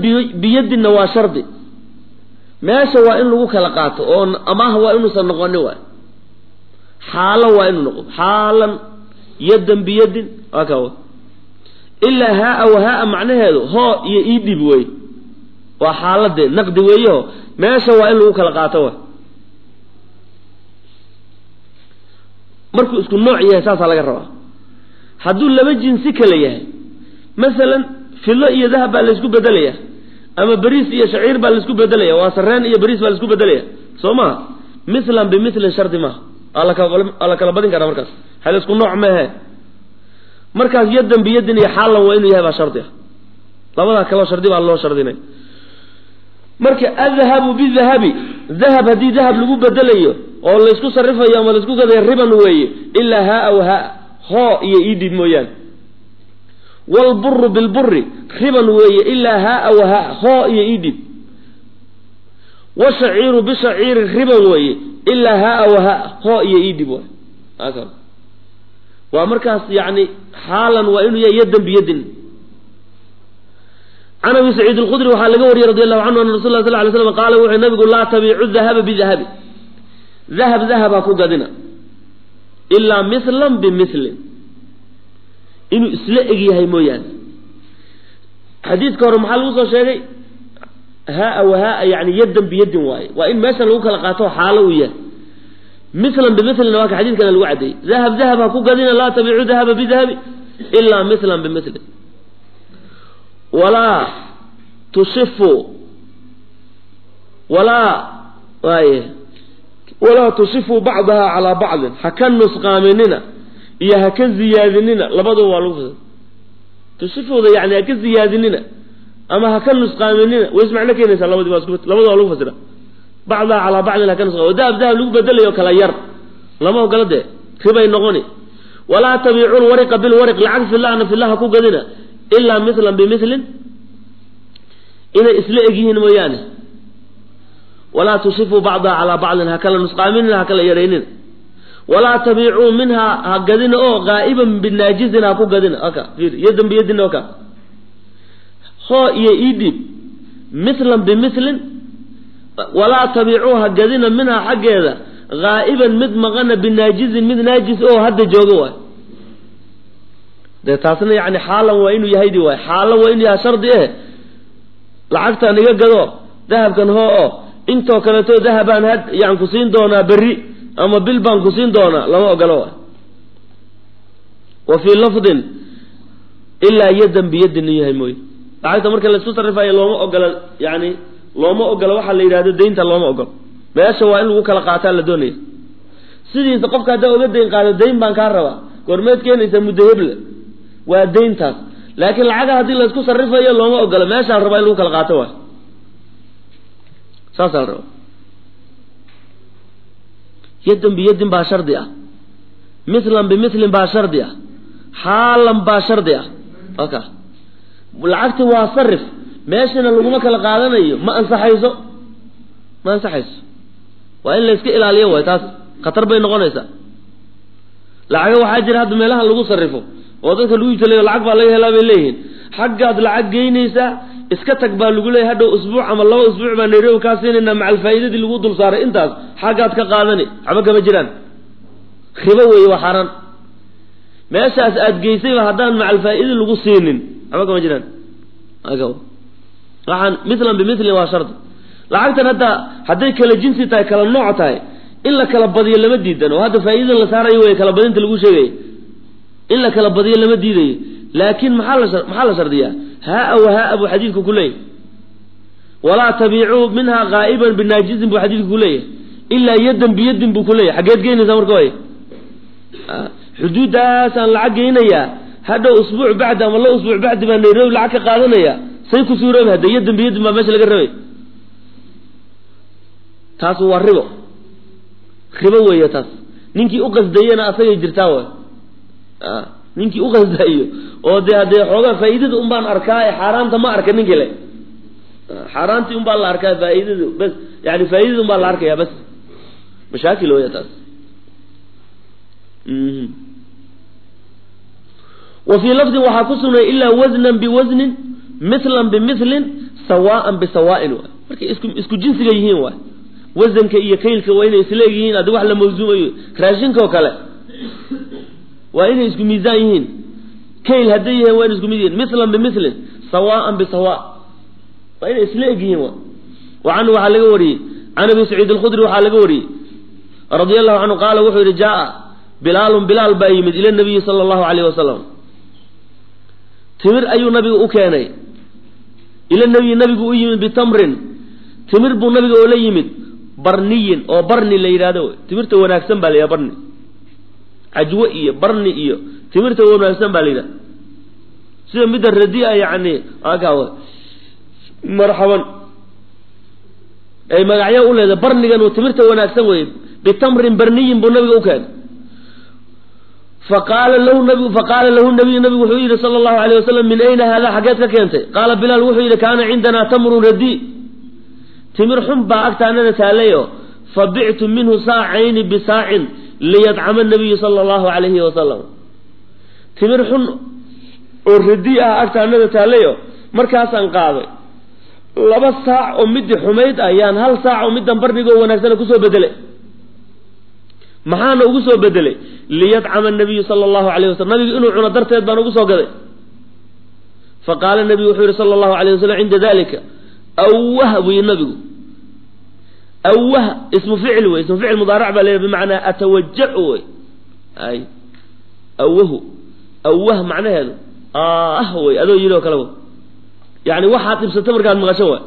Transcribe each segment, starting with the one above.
biyadinna waa shardi meesha waa in lagu kala qaato oo amaah waa inuusan noqonin waay xaalo waa inuu noqdo xaalan yadan biyadin waa ka ilaa haa wa haa macnaheedu hoo iyo ii dhib wey waa xaaladee naqdi weeyaho meesha waa in lagu kala qaato wa markuu isku nooc yahay saasaa laga rabaa hadduu laba jinsi kale yahay masalan filo iyo dahab baa laysku bedelaya ama beriis iyo shaciir baa laisku bedelaya waa sareen iyo beriis baa laisku bedelaya soo maha mithlan bimilin shardi maaha aa la kala badin karaa markaas hal isku nooc mehe markaas yadan biyadin iyo xaalan waa inuu yahay baa shardi ah labadaa kaleo shardi baa loo shardinay marka adhabu bidahabi dahab haddii dahab lagu bedelayo oo laysku sarifayo ama laisku gadayo riban weeye ilaa haa w haa hoo iyo idhib mooyaane wlburu bilburi riban weeye ilaa haa w haa hoo iyo idhib washaciiru bishaciiri riban weeye ilaa haa w haa hoo iyo idhib waay waa markaas yani xaalan waa inuu yahay yadan biyadin can abi saciid alkhudri waxaa laga wariyey radi allahu canhu ana rasul la sal lay slam qaala wuxuu nabigu laa tabiicu dahaba bidahabi dahab dahab ha ku gadina ilaa mithlan bimilin inuu isla eg yahay mooyaane xadiidka hore maxaa lagu soo sheegay haa wa haa yani yadan biyadin waaye waa in meeshan lagu kala qaato xaalo uu yahay milan bimilin waa ka xadiidkana lagu caddeeyey dahab dahab ha ku gadina laa tabiicu dahaba bidahabi ilaa milan bimilin walaa tushifu walaa waaye walaa tushifu bacdaha calaa bacdin ha ka nusqaaminina iyo ha ka ziyaadinina labaduba waa lagu fasira tushifuda yani ha ka ziyaadinina ama ha ka nusqaaminina way ismacno keenaysaa labadi waa isku labada waa lagu fasira bacdaha calaa bacdin ha ka nusqaamin oo dahab dahab lagu bedelayo kala yar lama ogola dee ribay noqoni walaa tabiicu lwariqa bilwariq lacag filahna filah ha ku gadina ilaa milan bimilin inay isla egyihiin mooyaane walaa tushifuu bacdaha calaa bacdin ha kala nusqaaminina ha kala yaraynin walaa tabiicuu minhaa ha gadina oo qaa'iban binaajizin ha ku gadina aka ir yadan biyadin oka hoo iyo idhib milan bimilin walaa tabiicuu ha gadina minhaa xaggeeda haa'iban mid maqana binaajizin mid naajis oo hadda jooga waay dee taasna yani xaalan waa inuu yahaydi waay xaalan waa inuu yahay shardi eh lacagtaan iga gado dahabkan hoo oo intoo kaleeto dahabaan had yan ku siin doonaa berri ama bil baan ku siin doonaa lama ogolo waay wa fii lafdin ilaa yadan biyadin in yahay mooye lacagta marka laisku sarifayo looma ogola yani looma ogola waxaa la yidhahdo daynta looma ogolo meesha waa in lagu kala qaataa la doonaya sidiisa qofka haddaa oga dayn qaado dayn baan kaa rabaa goormeed keenaysaa muddo heble waa dayntaas laakiin lacaga haddii laysku sarifayo looma ogola meeshaa la rabaa in lagu kala qaato waay saasaa la rabaa yadan biyadin baa shardi ah milan bimilin baa shardi ah xaalan baa shardi ah aka lacagti waa sarif meeshana laguma kala qaadanayo ma ansaxayso ma ansaxayso waa in layska ilaaliyo waay taas khatar bay noqonaysaa lacaga waxaa jira hadda meelaha lagu sarifo oo dadka lagu iibsalayo lacag baa laga helaa bay leeyihiin xaggaad lacag geynaysaa iska tag baa lagu leeyahy hadhow usbuuc ama laba usbuuc baa nairobi kaa siinaynaa macal faa'iidadii lagu dul saaray intaas xaggaad ka qaadani waxba kama jiraan ribo weeye waa xaaraan meeshaas aad geysayba haddaan macal faa'iida lagu siinin waxba kama jiraan waxaan milan bimilin waa shardi lacagtan hadda hadday kala jinsi tahay kala nooc tahay in la kala badiyo lama diidan oo hadda faa'iidada la saarayo wey kala badinta lagu sheegaya in la kala badiyo lama diidayo laakiin maxaa la maxaa la shardiyaa haa wa haa buu xadiidku ku leeyahy walaa tabiicuu minhaa qaa'iban binaajizin buu xadiidku ku leeyahay ilaa yadan biyadin buu ku leeyahy xaggeed geynaysaa marka way xuduuddaasaan lacag geynayaa hadhow usbuuc bacdi ama la usbuuc bacdi baa nairobi lacag ka qaadanaya say ku suuroobi hadda yadan biyadin baa meesha laga rabay taas waa ribo ribo weeye taas ninkii uqasdayena asagay jirtaa way ninkii uqasdayo oo dee haddee xoogaa faa'iidada un baan arkaa ee xaaraanta ma arka ninkii le xaaraantii un baa la arkaa faa'iidadu bas yani faa'iidada un baa la arkaya bas mashaakil weya taas wa fii lafdin waxaa ku sugnay ilaa wasnan biwasnin milan bimilin sawaa'an bisawaa'in waay markay isku isku jinsiga yihiin waay wasanka iyo kaylka waa inay isleeg yihiin haddi wax la mawsuumayo raashinkaoo kale waa inay isku miisaan yihiin kayl hadday yihiin waa inay isku mid yihiin mithlan bimilin sawaa'an bisawa waa inay isla eg yihiin waay wa canhu waxaa laga wariyey can abi saciid alkhudri waxaa laga wariyey radia allahu canhu qaala wuxuu yidhi jaa bilaalun bilaal baa yimid ila nabiyi sala allahu alayh wasalam timir ayuu nabiga u keenay ila nabiyi nabigu u yimid bitamrin timir buu nabiga oo la yimid barniyin oo barni la yidhahdo timirta wanaagsan baa la yidhaha barni cajwo iyo barni iyo timirta wanaagsan baa la yidhaha sida midda radia yani aka marxaban ay magacyo u leedahay barnigan timirta wanaagsan weye bitamrin barniyin buu nabiga u keenay faqaala lahu nabigu faqaala lahu nabiyu nabigu wuxuu yidhi sala allahu alayh wasalam min ayna haadaa xaggeed ka keentay qaala bilaal wuxuu yidhi kaana cindanaa tamrun radi timir xun baa agtaanada taalayo fa bictu minhu saacayni bisaacin liyadcama nabiyu sala allahu alayhi wasalam timir xun oo radi ah agtaanada taalayo markaasaan qaaday laba saac oo midii xumayd ah yaan hal saac oo middan barnigoo wanaagsana kusoo bedelay maxaana ugu soo bedelay liyadcama nabiyu sala allahu alayh wasalam nabigu inuu cuno darteed baan ugu soo gaday faqaala nabigu wuxuu yihi sala allahu alayh wasalam cinda dalika awah buu yihi nabigu awah ismu ficil wey ismu ficil mudaarac baa leeyahy bimacnaa atawajacu wey ay awahu awah macnaheedu ah wey adoo yidhi oo kale w yani waxaad dhibsata markaad maqasho waay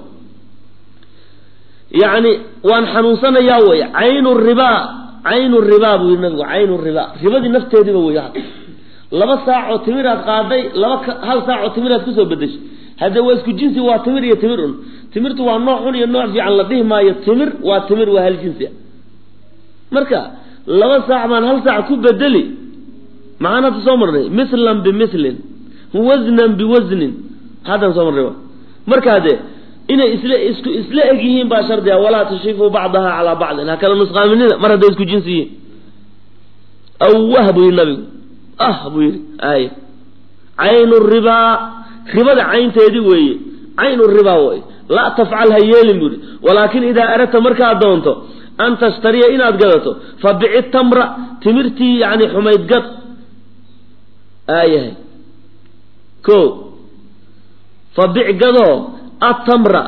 yani waan xanuunsanayaa wey caynu ribaa caynu ribaa buu yihi nabigu caynu ribaa ribadii nafteediiba wey laba saacoo timiraad qaaday laba hal saacoo timiraad kusoo bedeshay hadde waa isku jinsi waa timir iyo timir un timirtu waa nooc xun iyo nooc fiican la dhihi maayo timir waa timir waa hal jinsi marka laba saac baan hal saac ku bedeli maxaan hadda soo marnay mithlan bimilin wasnan biwasnin haddaan soo marnay markaa dee inay isla isku isla eg yihiin baa shardi a walaa tushifuu bacdaha calaa bacdin ha kala nusqaaminina mar hadday isku jinsi yihiin awah buu yihi nabigu ah buu yihi ay caynu ribaa ribada caynteedii weeye caynu ribaa wey laa tafcal ha yeelin buu yihi walaakin idaa aradta markaad doonto an tashtariya inaad gadato fa bici tamra timirtii yani xumayd gad aayahay ko fa bic gadoo atamra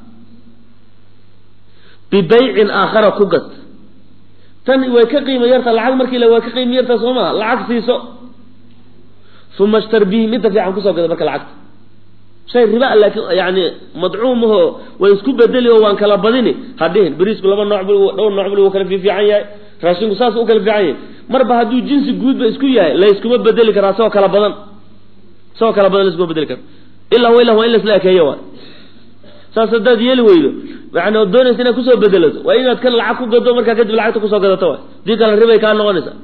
bibaycin aakhara ku gad tan way ka qiimo yarta lacag markii la way ka qiimo yarta soo maa lacag siiso uma shtar bihi midda fiican kusoo gada marka lacagta shay riba laakiin yani madcuumaho way isku bedeli oo waan kala badini hadhihin beriisku laba nooc bu dhowr nooc bul kala fiifiican yahay raashinku saas u kala fiican yahay marba hadduu jinsi guudba isku yahay layskuma bedeli karaa isagoo kala badan isagoo kala badan layskuma bedeli karo ilaa wa ila waa in la isla ekeeyo waay saas haddaad yeeli weydo yani ood doonaysa inaad kusoo bedelato waa inaad kan lacag ku gado markaa kadib lacagta kusoo gadato waay dii kale ribay kaa noqonaysaa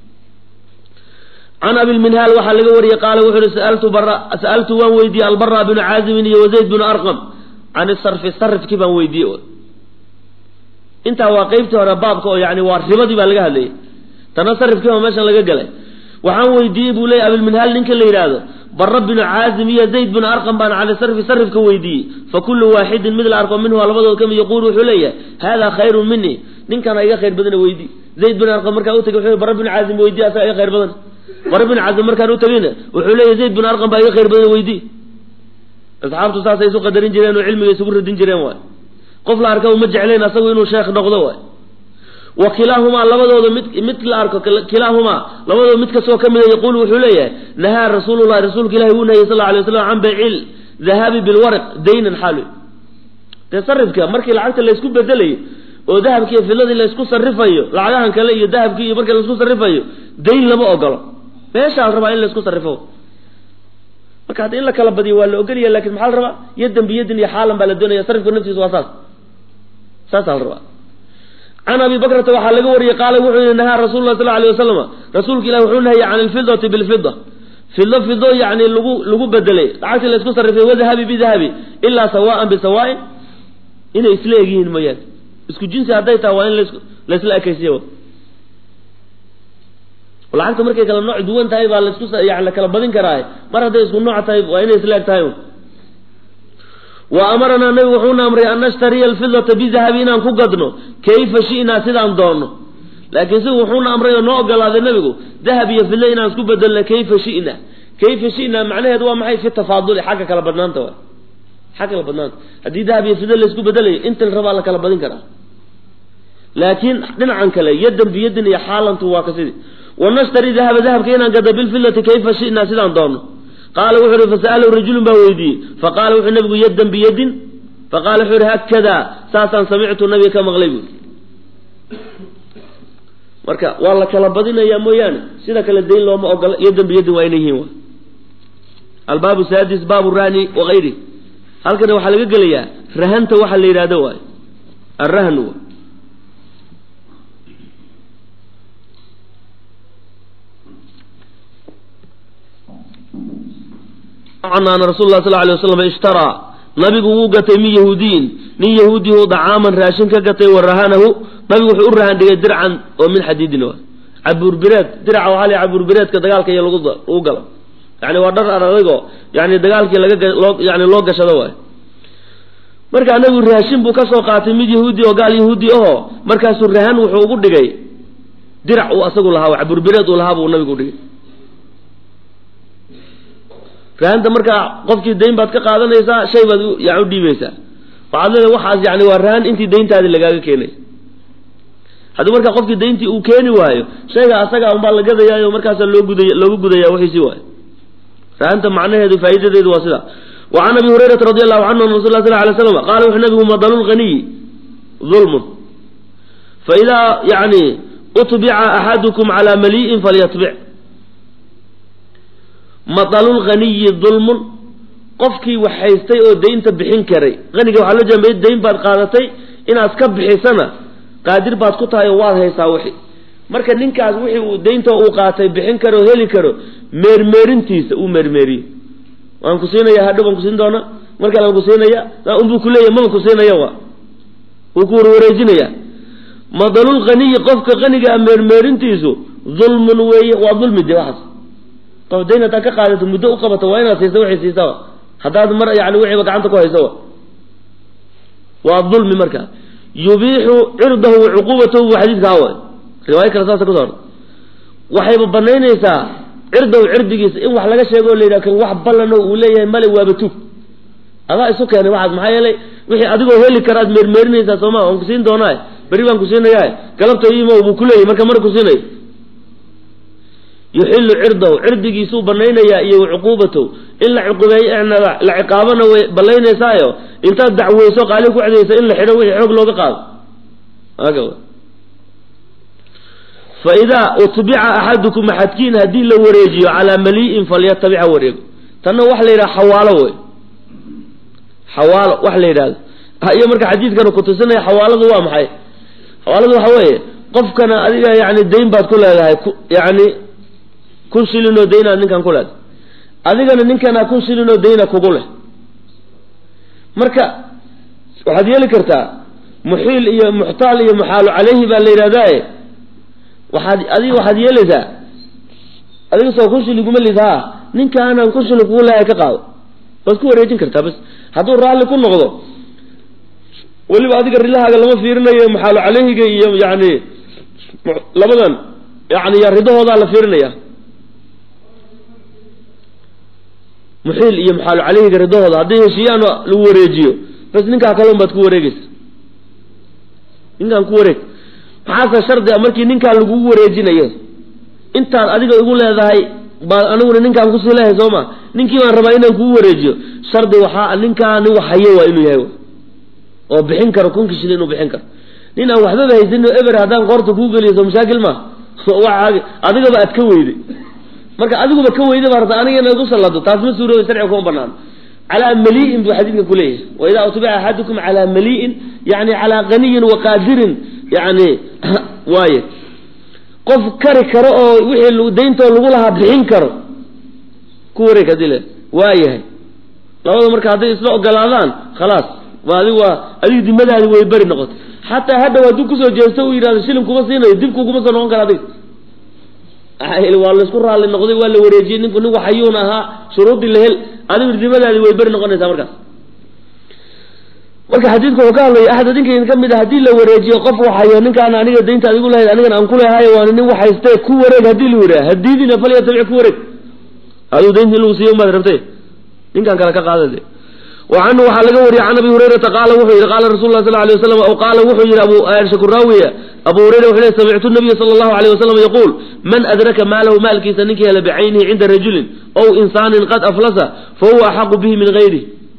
can abilminhaal waxaa laga wariyey qaala wuxu uhi saaltu bara sa'altu waan weydiiyey albara binu caazimin iyo wazayd binu arqam can isarfi sarifkii baan weydiiyey intaa waa qeybtii hore baabka oo yani waa ribadii baa laga hadlayay tana sarifkii baa meeshan laga galay waxaan weydiiyey buu leeyay abilminhaal ninka la yidhaahdo bara binu caazim iyo zayd binu arqam baan cani sarfi sarifka weydiiyey fa kullu waaxidin mid la arko minhu labadood kamid yaquulu wuxuu leeyahay hada khayrun mini ninkana iga khayr badana weydii zayd bin arqam markaa utagay wuxuu bara binu caazim weydiye asaga iga khayr badan bara binu caazim markaan utagayna wuxuu leeyahay zayd bin arqam baa iga khayr badan weydii asxaabtu saasay isu qadarin jireen oo cilmiga isugu radin jireen waay qof la arka uma jeclayn asagu inuu sheekh noqdo waay wa kilaahumaa labadooda mid mid la arko kilaahumaa labadooda mid kastoo ka mida yaquulu wuxuu leeyahay nahaa rasuulullahi rasuulka ilahi wuu nahiyey sal alay waslam can baycil dahabi bilwaraq daynan xaal dee sarifka markii lacagta laysku bedelayo oo dahabkiiyo filadii laysku sarifayo lacagahan kale iyo dahabkii iyo marka laysku sarifayo dayn lama ogolo meeshaa la rabaa in laysku sarifo marka hadda in la kala badiyo waa la ogolaya lakin maxaa la rabaa yadan biyadin iyo xaalan baa la doonaya sarifka naftiisa waa saas saasaa la rabaa can abi bakrata waxaa laga wariyey qaala wuxuu yihi nahaa rasul lah sal alay wasalam rasuulka ilahi wuxuu nahayay can alfidati bilfida fido fido yani lagu lagu bedelay lacagtii laysku sarifay wadahabi bidahabi ilaa sawaan bisawaain inay isla egyihiin mooyaane isku jinsi hadday tahay waa in las laysla ekaysiya lacagta markay kala nooc duwan tahay baa laisku yani la kala badin karaa mar hadday isku nooc tahay waa inay isla eg tahay wa amaranaa nabigu wuxuuna amray an nashtariya alfidata bidahabi inaan ku gadno kayfa shi'naa sidaan doonno laakiin si wuxuuna amray oo noo ogolaaday nabigu dahab iyo fidle inaan isku bedelno kayfa shi'na kayfa shi'naa macnaheedu waa maxay fi tafaaduli xagga kala badnaanta waay xagga kala badnaanta haddii dahab iyo fidle la isku bedelayo inta la rabaa la kala badin karaa laakiin dhinacan kale yadan biyadin iyo xaalantu waa ka sidii wanashtari dahaba dahabka inaan gada bilfidlati kayfa shi'naa sidaan doonno qaala wuxuu ihi fasa'alahu rajulun baa weydiiyey faqaala wuxuu nabigu yadan biyadin faqala wuxuu ihi haakadaa saasaan samictu nabiga ka maqlay buui marka waa la kala badinayaa mooyaane sida kale dayn looma ogola yadan biyadin waa inay yihiin albaabu saadis baabu rahni wakayri halkana waxaa laga gelayaa rahanta waxa la yidhahdo waay arahnu an rasul lah sal lay waslam ishtaraa nabigu wuu gatay min yahuudiyin nin yahuudihu dacaaman raashin ka gatay wa rahanahu nabigu wuxuu u rahan dhigay dircan oo min xadiidin cabuurbireed diraca waxaa la cabuurbireedka dagaalka iyo lagu lagu galo yani waa dhar adagoo yani dagaalkii laga yani loo gashado waay markaa nabigu raashin buu kasoo qaatay mid yahuudi oo gaal yahuudi ahoo markaasuu rahan wuxuu ugu dhigay dirac uu asagu lahaa cabuurbireed uu lahaa buu nabigu udhigay rahanta markaa qofkii dayn baad ka qaadanaysaa shay baad yani u dhiibaysaa waxaad leedahay waxaas yani waa rahan intii dayntaadi lagaaga keenay haddii markaa qofkii dayntii uu keeni waayo shayga asaga unbaa la gadayaayo markaasaa loo guday loogu gudaya wixiisii waayo rahanta macnaheedu faa'idadeedu waa sida wa can abi hurayrata radi allahu canhu an rasul lah sal alay slam qaala wuxuu nabigu madalu lghaniyi dulmun faidaa yani utbica axadukum calaa mali'in falyatbic matalulghaniyi dulmun qofkii wax haystay oo daynta bixin karay haniga waxaa loo jeeda dayn baad qaadatay inaad ka bixisana qaadir baad ku tahay oo waad haysaa wixi marka ninkaas wixii uu daynta uu qaatay bixin karo o heli karo meermeerintiisa uu meermeeriyo waan ku siinaya hadho baan kusiin doona mar kale aan ku siinaya unbuu kuleeya maba ku siinaya wa wuu ku warwareejinaya madalulghaniyi qofka hanigaa meermeerintiisu dulmun weeye waa dulmi de waxaas qof dayn haddaad ka qaadato muddo u qabato waa inaad siisa waxay siisaba haddaad mar yani wixiiba gacanta ku hayso waa dulmi marka yubiixu cirdahu wa cuquubatahu bu xadiidkaa way riwaayo kale saasa kuso orta waxayba banaynaysaa cirdahu cirdigiisa in wax laga sheego o la yidhaha kan wax ballano uu leeyahay male waaba tug adaa isu keenay waxaas maxaa yeelay wixii adigoo heli karaad meermeerinaysaa sooma waan kusiin doonaa berri baan kusiinayaa galabta imo buu kuleeyahy marka mar kusiinayo yuxilu cirdahu cirdigiisuu banaynayaa iyo wacuquubatahu in la cuqubeeyo la ciqaabana way balaynaysaao intaad dacweyso qaali ku cedaysa in la xidho wixii xoog looga qaado fa idaa utbica axadukum axadkiin haddii la wareejiyo calaa mali'in falyatabic ha wareego tanna waxa la yidhaha xawaalo wey xawaalo wax la yidhahdo iyo marka xadiidkana kutusinaya xawaaladu waa maxay xawaaladu waxa weeye qofkana adiga yani dayn baad ku leedahay yani kun shilinoo daynaad ninkan ku leedahay adigana ninkanaa kun shilinoo dayna kugu leh marka waxaad yeeli kartaa muxiil iyo muxtaal iyo muxaalu caleyhi baa la yidhahdaaye waxaad adiga waxaad yeelaysaa adiga soo kun shilin kuma lid ha ninkaanaan kun shilin kugu lehay ka qaado waad ku wareejin kartaa bas hadduu raalli ku noqdo weliba adiga rilahaaga lama fiirinayo maxaalu caleyhiga iyo yani labadan yani ridahoodaa la fiirinaya muxiil iyo maxaalu caleyhiga ridahooda hadday heshiiyaan lagu wareejiyo bas ninkaa kaleun baad ku wareegeysa ninkaan ku wareeg maxaase shardi a markii ninkaa lagugu wareejinayo intaad adiga igu leedahay baad aniguna ninkaan kusii lehay soo ma ninkii baan rabaa inaan kugu wareejiyo shardi waxaa ninkaa nin wax hayo waa inuu yahay oo bixin karo kunkii shilin inuu bixin karo nin aan waxbaba haysanin oo eber haddaan qoorta kuu geliyo soo mashaakil ma adigaba aad ka weyday marka adiguba ka weyda baa rabta aniga inaad u sallado taas ma suurooba sharciga kuma banaano calaa mali'in buu xadiidka kuleeyahay wa idaa utbica axadukum calaa mali'in yani calaa ganiyin wa qaadirin yani waaye qof kari karo oo wixii dayntoo lagu lahaa bixin karo ku wareeg hadii le waa yahay labada marka hadday isla ogolaadaan khalaas waa adig waa adiga dimadaadi way beri noqotay xataa hadhow hadduu kusoo jeesto uu yidhahdo shilin kuma siinayo dib kuguma soo noqon kara adiga waa laisku raalli noqday waa la wareejiyey ninku nin waxayuun ahaa shuruuddii la hel adigu dimadaadi way beri noqonaysaa markaas marka xadiidku wuxuu ka hadlaya axad idinkaydin ka mid a haddii la wareejiyo qof waxayo ninkaan aniga daynta adigu lahayd anigan aan ku lehayo waana nin waxhaystee ku wareeg haddii la yidhaha hadiidina falyatabic ku wareeg aduu daynta in lagu siiyo umaad rabtay ninkaan kale ka qaadade wa canhu waxaa laga wariyey can abi hurayrata qaala wuxuu yidhi qaala rasul lah sal alay waslam aw qaala wuxuu yidhi abu shakuraawiya abu hurayra wuxuu lehy samictu nabiya sala allahu alayh wasalam yaquul man adraka maalahu maalkiisa ninkii hela bicaynihi cinda rajulin ow insaanin qad aflasa fa huwa axaqu bihi min gayrihi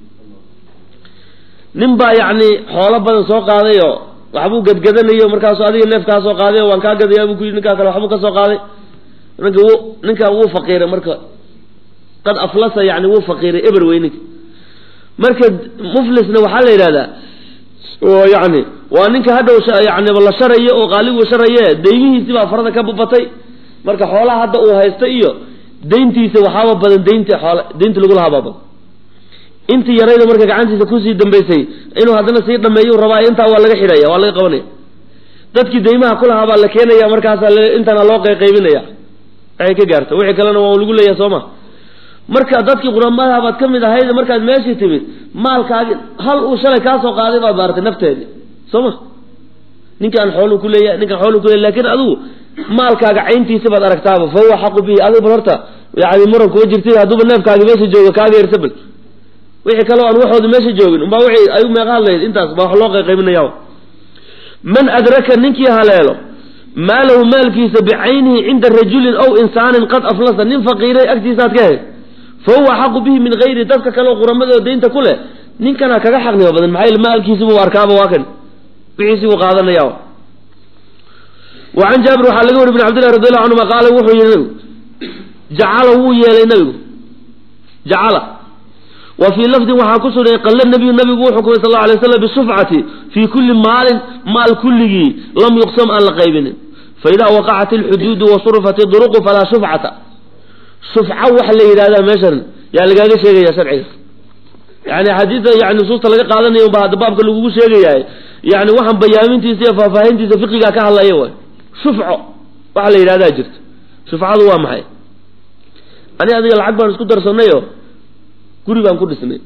nin baa yacni xoolo badan soo qaaday oo waxbuu gadgadanayo markaasu adiga neef kaa soo qaaday oo waan kaa gadaya buu ku yidhi ninkaa kale waxbuu ka soo qaaday ninka wuu ninkaa wuu faqiiray marka qad aflasa yani wuu faqiiray eber wey ninka marka muflisna waxaa la yidhahdaa oo yani waa ninka hadhow yani la sharayo oo qaaligu sharaye deymihiisi baa farada ka bubatay marka xoolaha hadda uu haysta iyo dayntiisa waxaaba badan daynta xool daynta lagu lahaa baa badan intii yarayda marka gacantiisa kusii dambaysay inuu haddana sii dhameeyu rabaa intaa waa laga xidhaya waa laga qabanaya dadkii deymaha kulahaa baa la keenaya markaasaa intana loo qayqaybinaya waxay ka gaarta wixii kalena waa lagu leeyahay soo ma marka dadkii quramadaha baad ka mid ahayd markaad meeshii timid maalkaagi hal uu shalay kaa soo qaaday baad baaratay nafteedi soo ma ninkaan xoolu ku leeyahay ninkaan xoolu ku leeyahy lakin adigu maalkaaga cayntiisa baad aragtaaba fa huwa xaqu bihi adigu bal horta yani muran kuma jirtid hadduuba neefkaagi meesha jooga kaaga yarsa bal wixii kaleo aan waxooda meesha joogin umbaa wixii ayu meeqa hadlayd intaas baa wax loo qayqaybinaya man adraka ninkii haleelo maalahu maalkiisa bicaynihi cinda rajulin ow insaanin qad aflasa nin faqiiray agtiisaaad ka hayd fa huwa axaqu bihi min gayri dadka kaleo quramadoo daynta ku leh ninkana kaga xaqnimo badan maxaa yeel maalkiisibuu arkaaba waa kan wixiisi buu qaadanaya wa can jaabir waxaa laga wari bn cabdillahi radi allahu canhuma qaala wuxuu yihi nabigu jacala wuu yeelay nabigu jacala wa fii lafdin waxaa ku sugnay qalla nabiyu nabigu wuxuu kumay sal lla alay slam bisufcati fii kulli maalin maal kulligii lam yuqsam aan la qaybinin faidaa waqacat alxuduudu wa surifat duruqu falaa shufcata shufca waxa la yidhahdaa meeshan yaa lagaaga sheegaya sharciga yani xadiida yani nusuusta laga qaadanayo ba hadda baabka lagugu sheegayahay yani waxaan bayaamintiisa iyo faahfaahintiisa fiqigaa ka hadlaya way shufco waxa la yidhahdaa jirta shufcadu waa maxay ani adiga lacag baan isku darsanayo guri baan ku dhisnay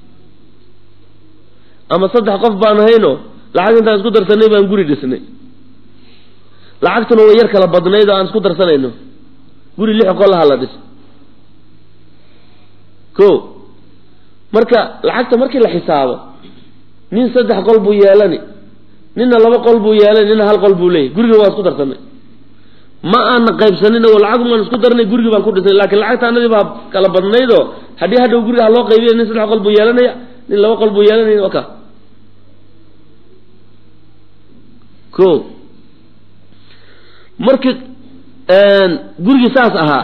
ama saddex qof baan ahayno lacag intaan isku darsanay baan guri dhisnay lacagtuna way yar kala badnayd oo aan isku darsanayno guri lix qolaha la dhis ko marka lacagta markii la xisaabo nin saddex qol buu yeelani ninna laba qol buu yeelani ninna hal qol buu leeyahy guriga waan isku darsanay ma aana qaybsanin oo lacag maan isku darnay gurigii baan ku dhisnay laakiin lacagta anadii baa kala badnaydoo haddii hadhow guriga ha loo qaybiya nin saddex qol buu yeelanaya nin laba qol buu yeelanaya waka ko markii gurigii saas ahaa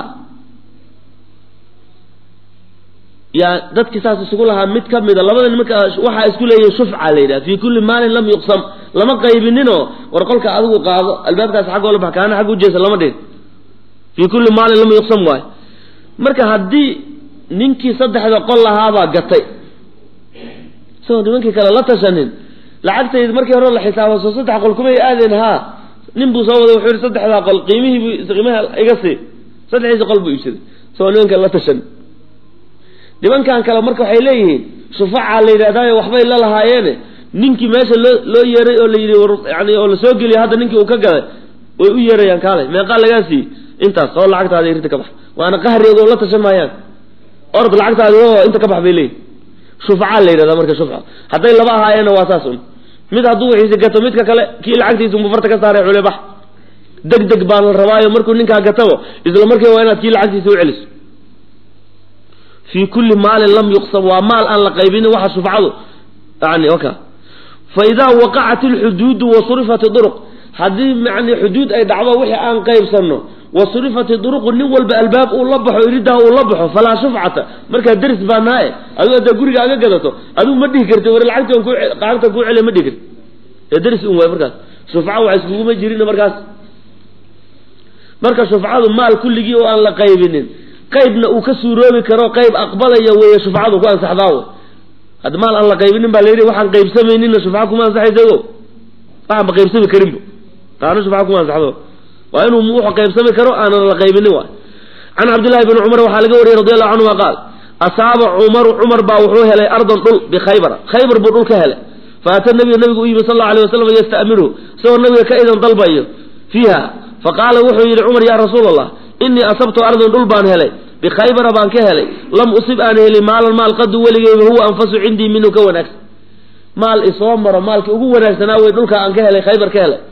yaa dadkii saas isugu lahaa mid ka mida labada nimanka waxaa isku leeyahay shufca la yidhaha fii kulli maalin lam yuqsam lama qaybininoo war qolka adigu qaado albaabkaas xagg oola bax kaana xagg ujeesa lama dhin fii kulli maalin lam yuqsam waayo marka haddii ninkii saddexda qol lahaabaa gatay isagoo nimankii kale la tashanin lacagtaydi markii hore la xisaabo soo saddex qol kumay aadeen haa nin buu soo waday wuxuu yihi saddexdaa qol qiimihiibu qiimaha iga sii saddexdiisi qol buu iibsaday isagoo nimanka la tashan nimankan kale marka waxay leeyihiin shufacaa la yidhahdaayo waxbay la lahaayeene ninkii meesha loo loo yeeray oo la yidhi yani oo lasoo geliyo hadda ninkii uu ka galay way u yeerayaan kaalay meeqaa lagaa siiyey intaas oo lacagtaada rinta ka bax waana qahrigood oo la tashan maayaan orod lacagtaadi oo inta ka bax bay leeyihin shufacaa la yidhahdaa marka shufca hadday laba ahaayeenna waa saas un mid hadduu wixiisi gato midka kale kii lacagtiisa unbu farta ka saaray cule bax deg deg baan la rabaayo markuu ninkaa gatabo isla markiiba waa inaad kii lacagtiisa u celiso fii kulli maalin lam yuqsam waa maal aan la qaybinin waxa shufcadu yani waka fa idaa waqacat alxuduudu wa surifat duruq haddii yani xuduud ay dhacdo wixii aan qaybsanno wa surifat duruqu nin walba albaab uu la baxo iridaa uu la baxo falaa shufcata markaa deris baa naaye adigu haddaa guriga aga gadato adigu ma dhihi karti war lacagtan ku lacagtan kuu celiya ma dhihi karti ee deris un waay markaas shufca wax iskuguma jirin markaas marka shufcadu maal kulligii oo aan la qaybinin qaybna uu ka suuroobi karo qayb aqbalaya weeye shufcadu ku ansaxdaa wey hadda maal aan la qaybinin baa layidhi waxaan qaybsamayninna shufca kuma ansaxaysago waxaan ba qaybsami karinba taana shufca kuma ansaxdo waa inuu wuxuu qaybsami karo aanan la qaybinin waay can cabdillahi bni cumar waxaa laga wariyey radi allahu canhuma qaal asaaba cumaru cumar baa wuxuu helay ardan dhul bikhaybara khaybar buu dhul ka helay faata nabiga nabigu u yimi sal alla alay wasalam yasta'miruhu isagoo nabiga ka idan dalbayo fiiha faqaala wuxuu yidhi cumar yaa rasuul allah inii asabtu ardan dhul baan helay bikhaybara baan ka helay lam usib aan helin maalan maal qadu weligeyba huwa anfasu cindii minhu ka wanaagsan maal isoo maro maalkii ugu wanaagsanaa wey dhulka aan ka helay khaybar ka helay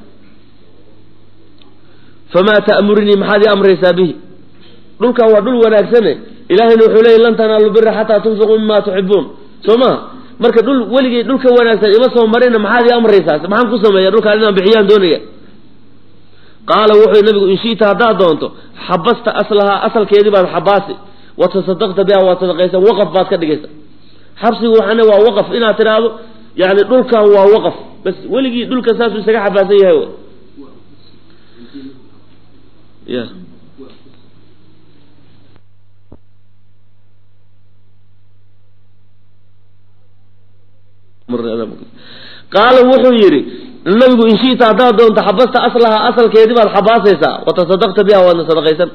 famaa ta'murinii maxaad ii amraysaa bihi dhulkan waa dhul wanaagsane ilaahayna wuxuu leeyay lan tanaalu bira xataa tunfiquu mima tuxibuun soo maha marka dhul weligay dhulka wanaagsan ima soo marina maxaad ii amraysaa maxaan ku sameeya dhulkaan inaan bixiyaan doonaya qaala wuxuu nabigu in shi'ta haddaad doonto xabasta aslahaa asalkeedii baad xabaasi wa tasadaqta biha waad sadaqaysa waqaf baad ka dhigaysa xabsigu waxaana waa waqaf inaad tidhaahdo yani dhulkan waa waqaf bas weligii dhulka saasuu isaga xabaasan yahay ya qaala wuxuu yidhi nabigu in shita haddaad doonto xabasta aslaha asalkeedii baad xabaasaysaa watasadaqta biha waadna sadaqaysan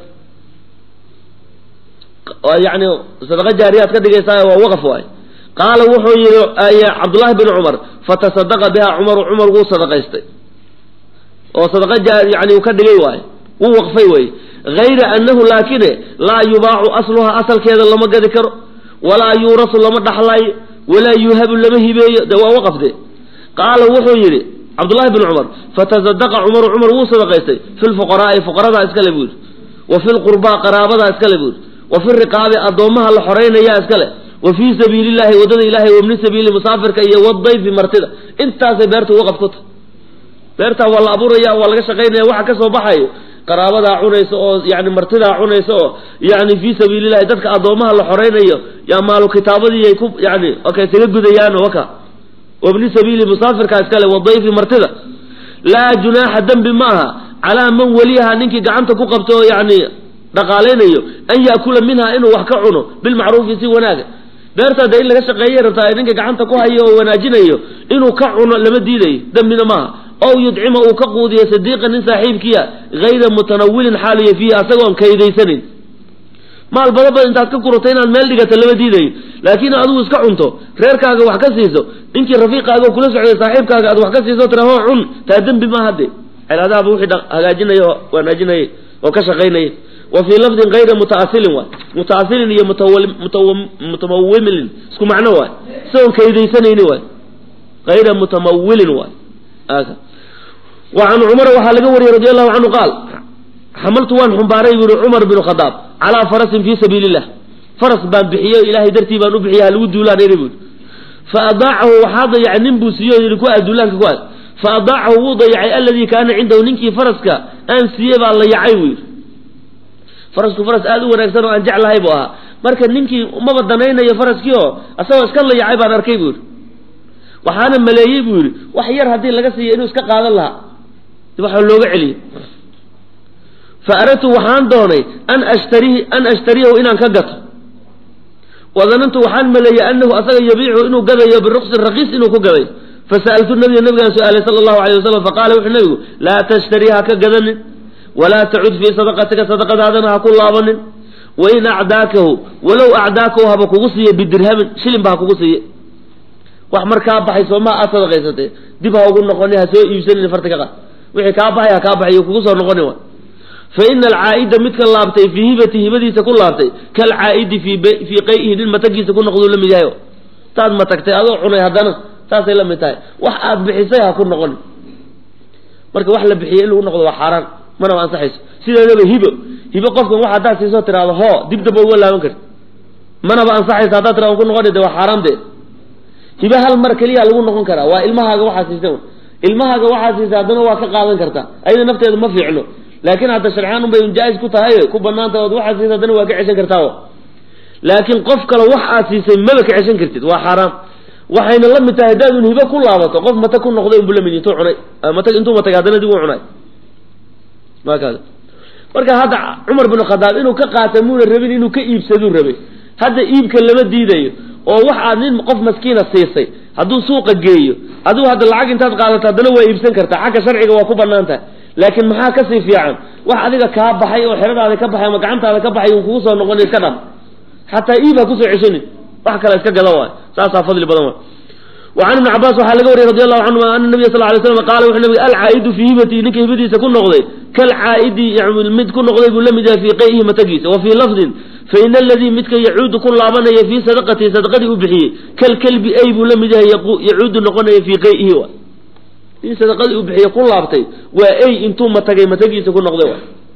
yani sadaqa jaariyaad ka dhigaysaa waa waqaf waay qaala wuxuu yihi cabdullahi bin cumar fatasadaqa biha cumaru cumar wuu sadaqaystay oo sadaqa yani uu ka dhigay waaye wuu waqfay wey hayra anahu laakine laa yubaacu asluha asalkeeda lama gadi karo walaa yuurasu lama dhaxlaayo walaa yuuhabu lama hibeeyo de waa waqafde qaala wuxuu yidhi cabdullahi bin cumar fatasadaqa cumaru cumar wuu sadaqaystay fi lfuqaraai fuqaradaa iskale buu yidhi wa fi lqurbaa qaraabadaa iskale buu yidhi wa fi riqaabi addoommaha la xoraynayaa iskale wa fii sabiili llahi waddada ilahay wabni sabiili musaafirka iyo wadayfi martida intaasay beerta waqaf ku tahay beertaa waa la abuuraya waa laga shaqaynaya waxa ka soo baxayo qaraabadaa cunaysa oo yani martidaa cunaysa oo yani fii sabiilillahi dadka addoommaha la xoraynayo yaa maalu kitaabadiiay ku yani okay isaga gudayaan waka wabni sabiili musaafirka iskale wadayfi martida laa junaaxa dembi ma aha calaa man weliyaha ninkii gacanta ku qabto oo yani dhaqaalaynayo an yaakula minha inuu wax ka cuno bilmacruufi si wanaaga beertaada in laga shaqeeyay rabtaa ninka gacanta ku hayo oo wanaajinayo inuu ka cuno lama diidayo dembina maaha ow yudcima uu ka quudiyo sadiiqa nin saaxiibkiya hayra mutanawilin xaaliyo fiihi asagoon kaydaysanin maal bada badan intaad ka gurato inaad meel dhigata lama diidayo laakiin adigu iska cunto reerkaaga wax ka siiso ninkii rafiiqaaga oo kula socday saaxiibkaaga aad wax ka siiso tira hoo cun taa dembi ma hadde cilaadaaba wixii hagaajinaya oo wanaajinaya oo ka shaqaynaya wa fii lafdin hayra mutaasilin waay mutaasilin iyo mutamawimilin isku macno waay isagoon kaydaysanayni waay hayra mutamawilin waay wa can cumar waxaa laga wariyey radi allahu canhu qaal xamaltu waan xumbaaray buu yihi cumar bin khadaab calaa farasin fii sabiili illah faras baan bixiyo ilaahay dartii baan u bixiya halagu duulaan iri buui fa adaacahu waxaa dayacay nin buu siiyo yidhi ku aad duulaanka ku aad fa adaacahu wuu dayacay alladii kaana cindahu ninkii faraska aan siiyey baa layacay buu yidhi farasku faras aada u wanaagsan oo aan jeclahay buu ahaa marka ninkii maba danaynayo faraskii oo asagoo iska layacay baan arkay buu yidhi waxaana maleeyey buu yidhi wax yar haddii laga siiyo inuu iska qaadan lahaa waxa looga celiyey fa aradtu waxaan doonay an ashtarihi an ashtariyahu inaan ka gato wadanantu waxaan maleeyey anahu asaga yabiicu inuu gadayo biruqsin raqiis inuu ku gaday fasa'altu nabiya nabigaan su-aalay sala allahu alayh wasalam faqaala wuxuu nabigu laa tashtari ha ka gadanin walaa tacud fii sadaqatika sadaqadaadana ha ku laabanin wain acdaakahu walow acdaakahu haba kugu siiye bidirhamin shilinba ha kugu siiye wax mar kaa baxay soomaa aad sadaqaysatee dib ha ugu noqoni ha soo iibsanin farti ka qaad wixii kaa baxay ha kaa baxay kugu soo noqoni wa fa ina alcaa'ida midka laabtay fii hibati hibadiisa ku laabtay kalcaa'idi fii fii qay'ihi nin matagiisa ku noqduu la mid yahay taad matagtay adoo cunay haddana saasay la mid tahay wax aad bixisay ha ku noqoni marka wax la bixiyay in lagu noqdo waa xaaraan manaba ansaxayso sideedaba hibo hibo qofkan wax haddaad siisoo tiraado hoo dib damba uga laaban karti manaba ansaxayso haddaad tirado ku noqoni de waa xaaraan dee hibo hal mar keliya lagu noqon karaa waa ilmahaaga waxaa siisay ilmahaaga waxaa siisay haddana waa ka qaadan kartaa ayada nafteedu ma fiicno laakiin hadda sharciyaan unbay jaa-is ku tahay ku banaanta ood waxaad siisay haddana waa ka ceshan kartaa laakiin qof kale wax aad siisay maba ka ceshan kartid waa xaaraam waxayna la mid tahay haddaad un hibo ku laabato qof mata ku noqday unbu lamid intuu cunay mata intuu matag haddana dib u cunay waa kaada marka hadda cumar bin khadaab inuu ka qaata muuna rabin inuu ka iibsaduu rabay hadda iibka lama diidayo oo wax aad nin qof maskiina siisay hadduu suuqa geeyo adigu hadda lacag intaad qaadato haddana waa iibsan kartaa xagga sharciga waa ku banaan tahay laakiin maxaa kasii fiican wax adiga kaa baxay oo xeradaada ka baxay ama gacantaada ka baxay un kugu soo noqon iska dham xataa iib ha kusoo ceshanin wax kale iska gada waay saasaa fadli badan waay وعن ابن عباس waxaa laga wariyay رضي الله عنهma أن النبي صلى اه عليه وسلم قال wuxuu nabig alcaa'idu fii hibatihi ninka hibadiisa ku noqday kalcaa'idi mid ku noqday buu la mid yahay fii qay'ihi matagiisa wa fii lafdin fain aladii midka yacuudu ku laabanaya fii sadaqatihi sadaqadii u bixiyey kalkelbi ay buu la mid yahay yacuudu noqonaya fii qay'ihi wa in sadaqadii u bixiye ku laabtay waa ey intuu matagay matagiisa ku noqday wa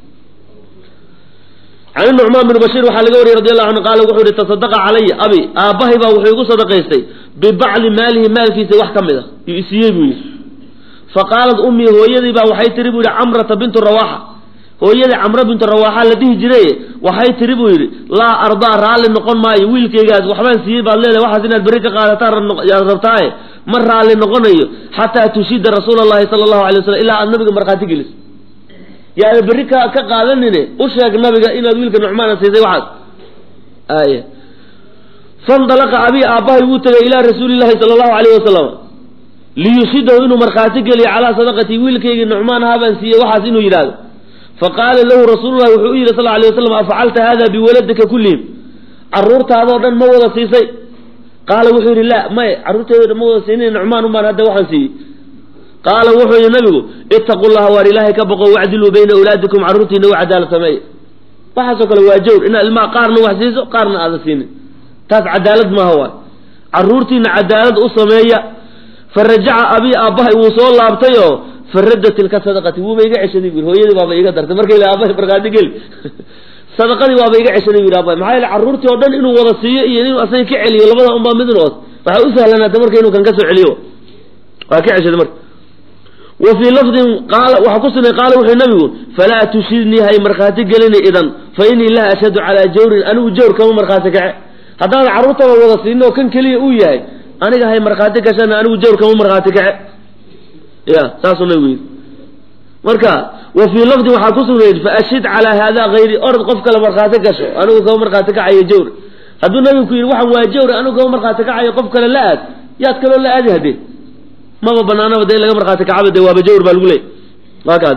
can nucmaan bin bashiir waxaa laga wariyey radi allahu canhu qaala wuxuu yihi tasadaqa calaya abi aabbahay baa wuxuu igu sadaqaystay bibacli maalihi maalkiisa wax ka mid a yuu isiiyey buu yidhi fa qaalat ummii hooyadii baa waxay tiri buu yidhi camrata bintu rawaaxa hooyadii camro bintu rawaaxa la dhihi jiray waxay tiri buu yidhi laa ardaa raalli noqon maayo wiilkaygaas waxbaan siiyey baad leedahay waxaas inaad berri ka qaadataan yaad rabtaaye ma raalli noqonayo xataa tushida rasuula allahi sala allahu alay wasalam ilaa aad nabiga markhaati geliso yaada berri ka ka qaadanine u sheeg nabiga inaad wiilka nucmaana siisay waxaas aaya fandalaqa abii aabbahay wuu tegay ilaa rasuuli llahi sala allahu alayh wasalam liyushidahu inuu markhaati geliyo calaa sadaqatii wiilkaygii nucmaan ahaabaan siiyey waxaas inuu yidhaahdo faqaala lahu rasuululahi wuxuu u yidhi sal alay wasalam afacalta hada biwaladika kullihim caruurtaadoo dhan ma wada siisay qaala wuxuu yidhi la may carruurteedo dhan ma wada siinin nucmaan umaan hadda waxaan siiyey qaala wuxuu yidhi nabigu itaqu llaha waar ilaahay ka boqo wacdiluu bayna awlaadikum carruurtiina u cadaalad sameeya waxaasoo kale waa jawr inaad ilmaha qaarna wax siiso qaarna aadan siinin taas cadaalad maaha waay carruurtiina cadaalad u sameeya fa rajaca abii aabbahay wuu soo laabtay oo faradda tilka sadaqati wuuba iga ceshaday bu hooyadii baaba iga dartay markay la aabahay markhaati geli sadaqadii waaba iga ceshaday bu aabbahay maxaa yeele carruurtii oo dhan inuu wada siiyo iyo inuu asaga ka celiyo labada unbaa midin ood waxaa u sahlanaata marka inuu kan ka soo celiyo waa ka ceshaday marka wa fii lafdin qaala waxaa ku sugnay qaala wuxuu nabigu falaa tushidnii hay markhaati gelina idan fa inii laa ashhadu calaa jawrin anigu jawr kama markhaati kace haddaan carruurtaba wada siinin oo kan keliya uu yahay aniga hay markhaati gashana anigu jawr kama markhaati kace ya saasuu nabigu yidhi marka wa fii lafdin waxaa ku sugnayd faashhid calaa haada hayri orod qof kale markhaati gasho anigu kama markhaati kacayo jawr hadduu nabigu ku yidhi waxaan waa jawr anigu kama markhaati kacayo qof kale la aad yaad kaloo la aadi haddee maba banaanaba de in laga markhaati kacaba de waaba jawr baa lagu leeyay waa kaad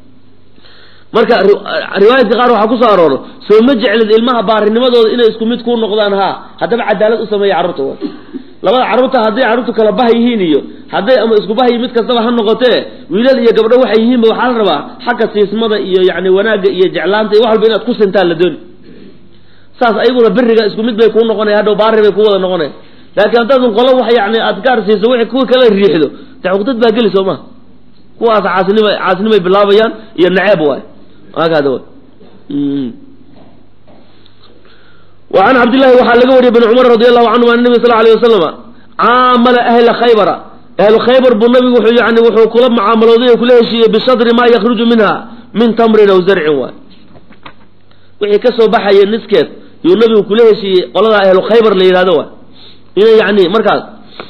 marka riwaayadka qaar waxaa kusoo arooro soo ma jeclid ilmaha baarinimadooda inay isku mid kuu noqdaan haa haddaba cadaalad u sameeya carruurta labada carruurta hadday carruurtu kala bah yihiin iyo hadday ama isku bah mid kastaba ha noqotee wiilal iyo gabdho waxay yihiinba waxaa la rabaa xagga siismada iyo yani wanaagga iyo jeclaanta iyo wax walba inaad ku sintaan la dooni saas ayaguna beriga isku mid bay kuu noqonaya hadhow baari bay ku wada noqonaya laakiin haddaadun qolo wax yani aad gaar siiso wixii kuwa kala riixdo de cuqdad baa geli soo maha kuwaas caasinima caasinimay bilaabayaan iyo naceeb waay waakaada wa وعن عبد الله waxaa laga wariyay بن cمر رضي الله عنهma النبي صلى عليه وسلم caamala أهla khaybra أهlu khaybar buu nabigu wuxuu yani wuxuu kula mucaamalooday kula heshiiyey bishadri ma yakruju minha min tamrin aw zarcin waay wixii ka soo baxaya niskeed yuu nabigu kula heshiiyey qolada ahlu khaybar la yidhahdo waay inay yani markaas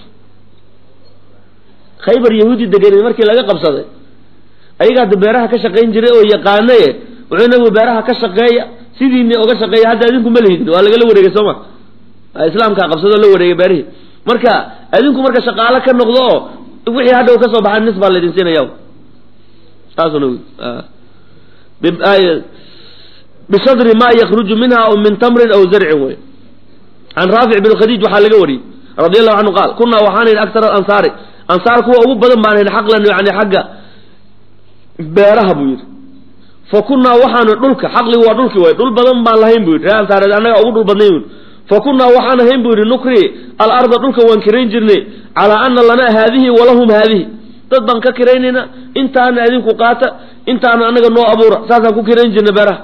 khaybar yahuudi degan markii laga qabsaday ayagaa da beeraha ka shaqayn jiray oo yaqaanaye wuxuu nabigu beeraha ka shaqeeya sidiini oga shaqeeya hadda adinku ma lihidin waa lagala wareegay soo ma islaamkaa qabsadoo la wareegay beerihii marka adinku marka shaqaalo ka noqdo oo wixii hadhow ka soo baxaa nis baa laydin siinaya saasuu nabigu bishadri ma yakruju minha aw min tamrin aw zarcin wey can raafic bin khadiij waxaa laga wariyey radi allahu canhu qaal kunaa waxaanayn aktar alansaari ansaar kuwa ugu badan baanayn xaqlan yani xagga beeraha buu yidhi fa kunaa waxaanu dhulka xaqligu waa dhulki way dhul badan baan lahayn buu yidhi ree ansaareed annaga ugu dhul badnayn bui fa kunaa waxaan ahayn buu yidhi nukri alarda dhulka waan kirayn jirnay calaa ana lanaa haadihi walahum haadihi dad baan ka kiraynayna intaana adinku qaata intaana annaga noo abuura saasaan ku kirayn jirnay beeraha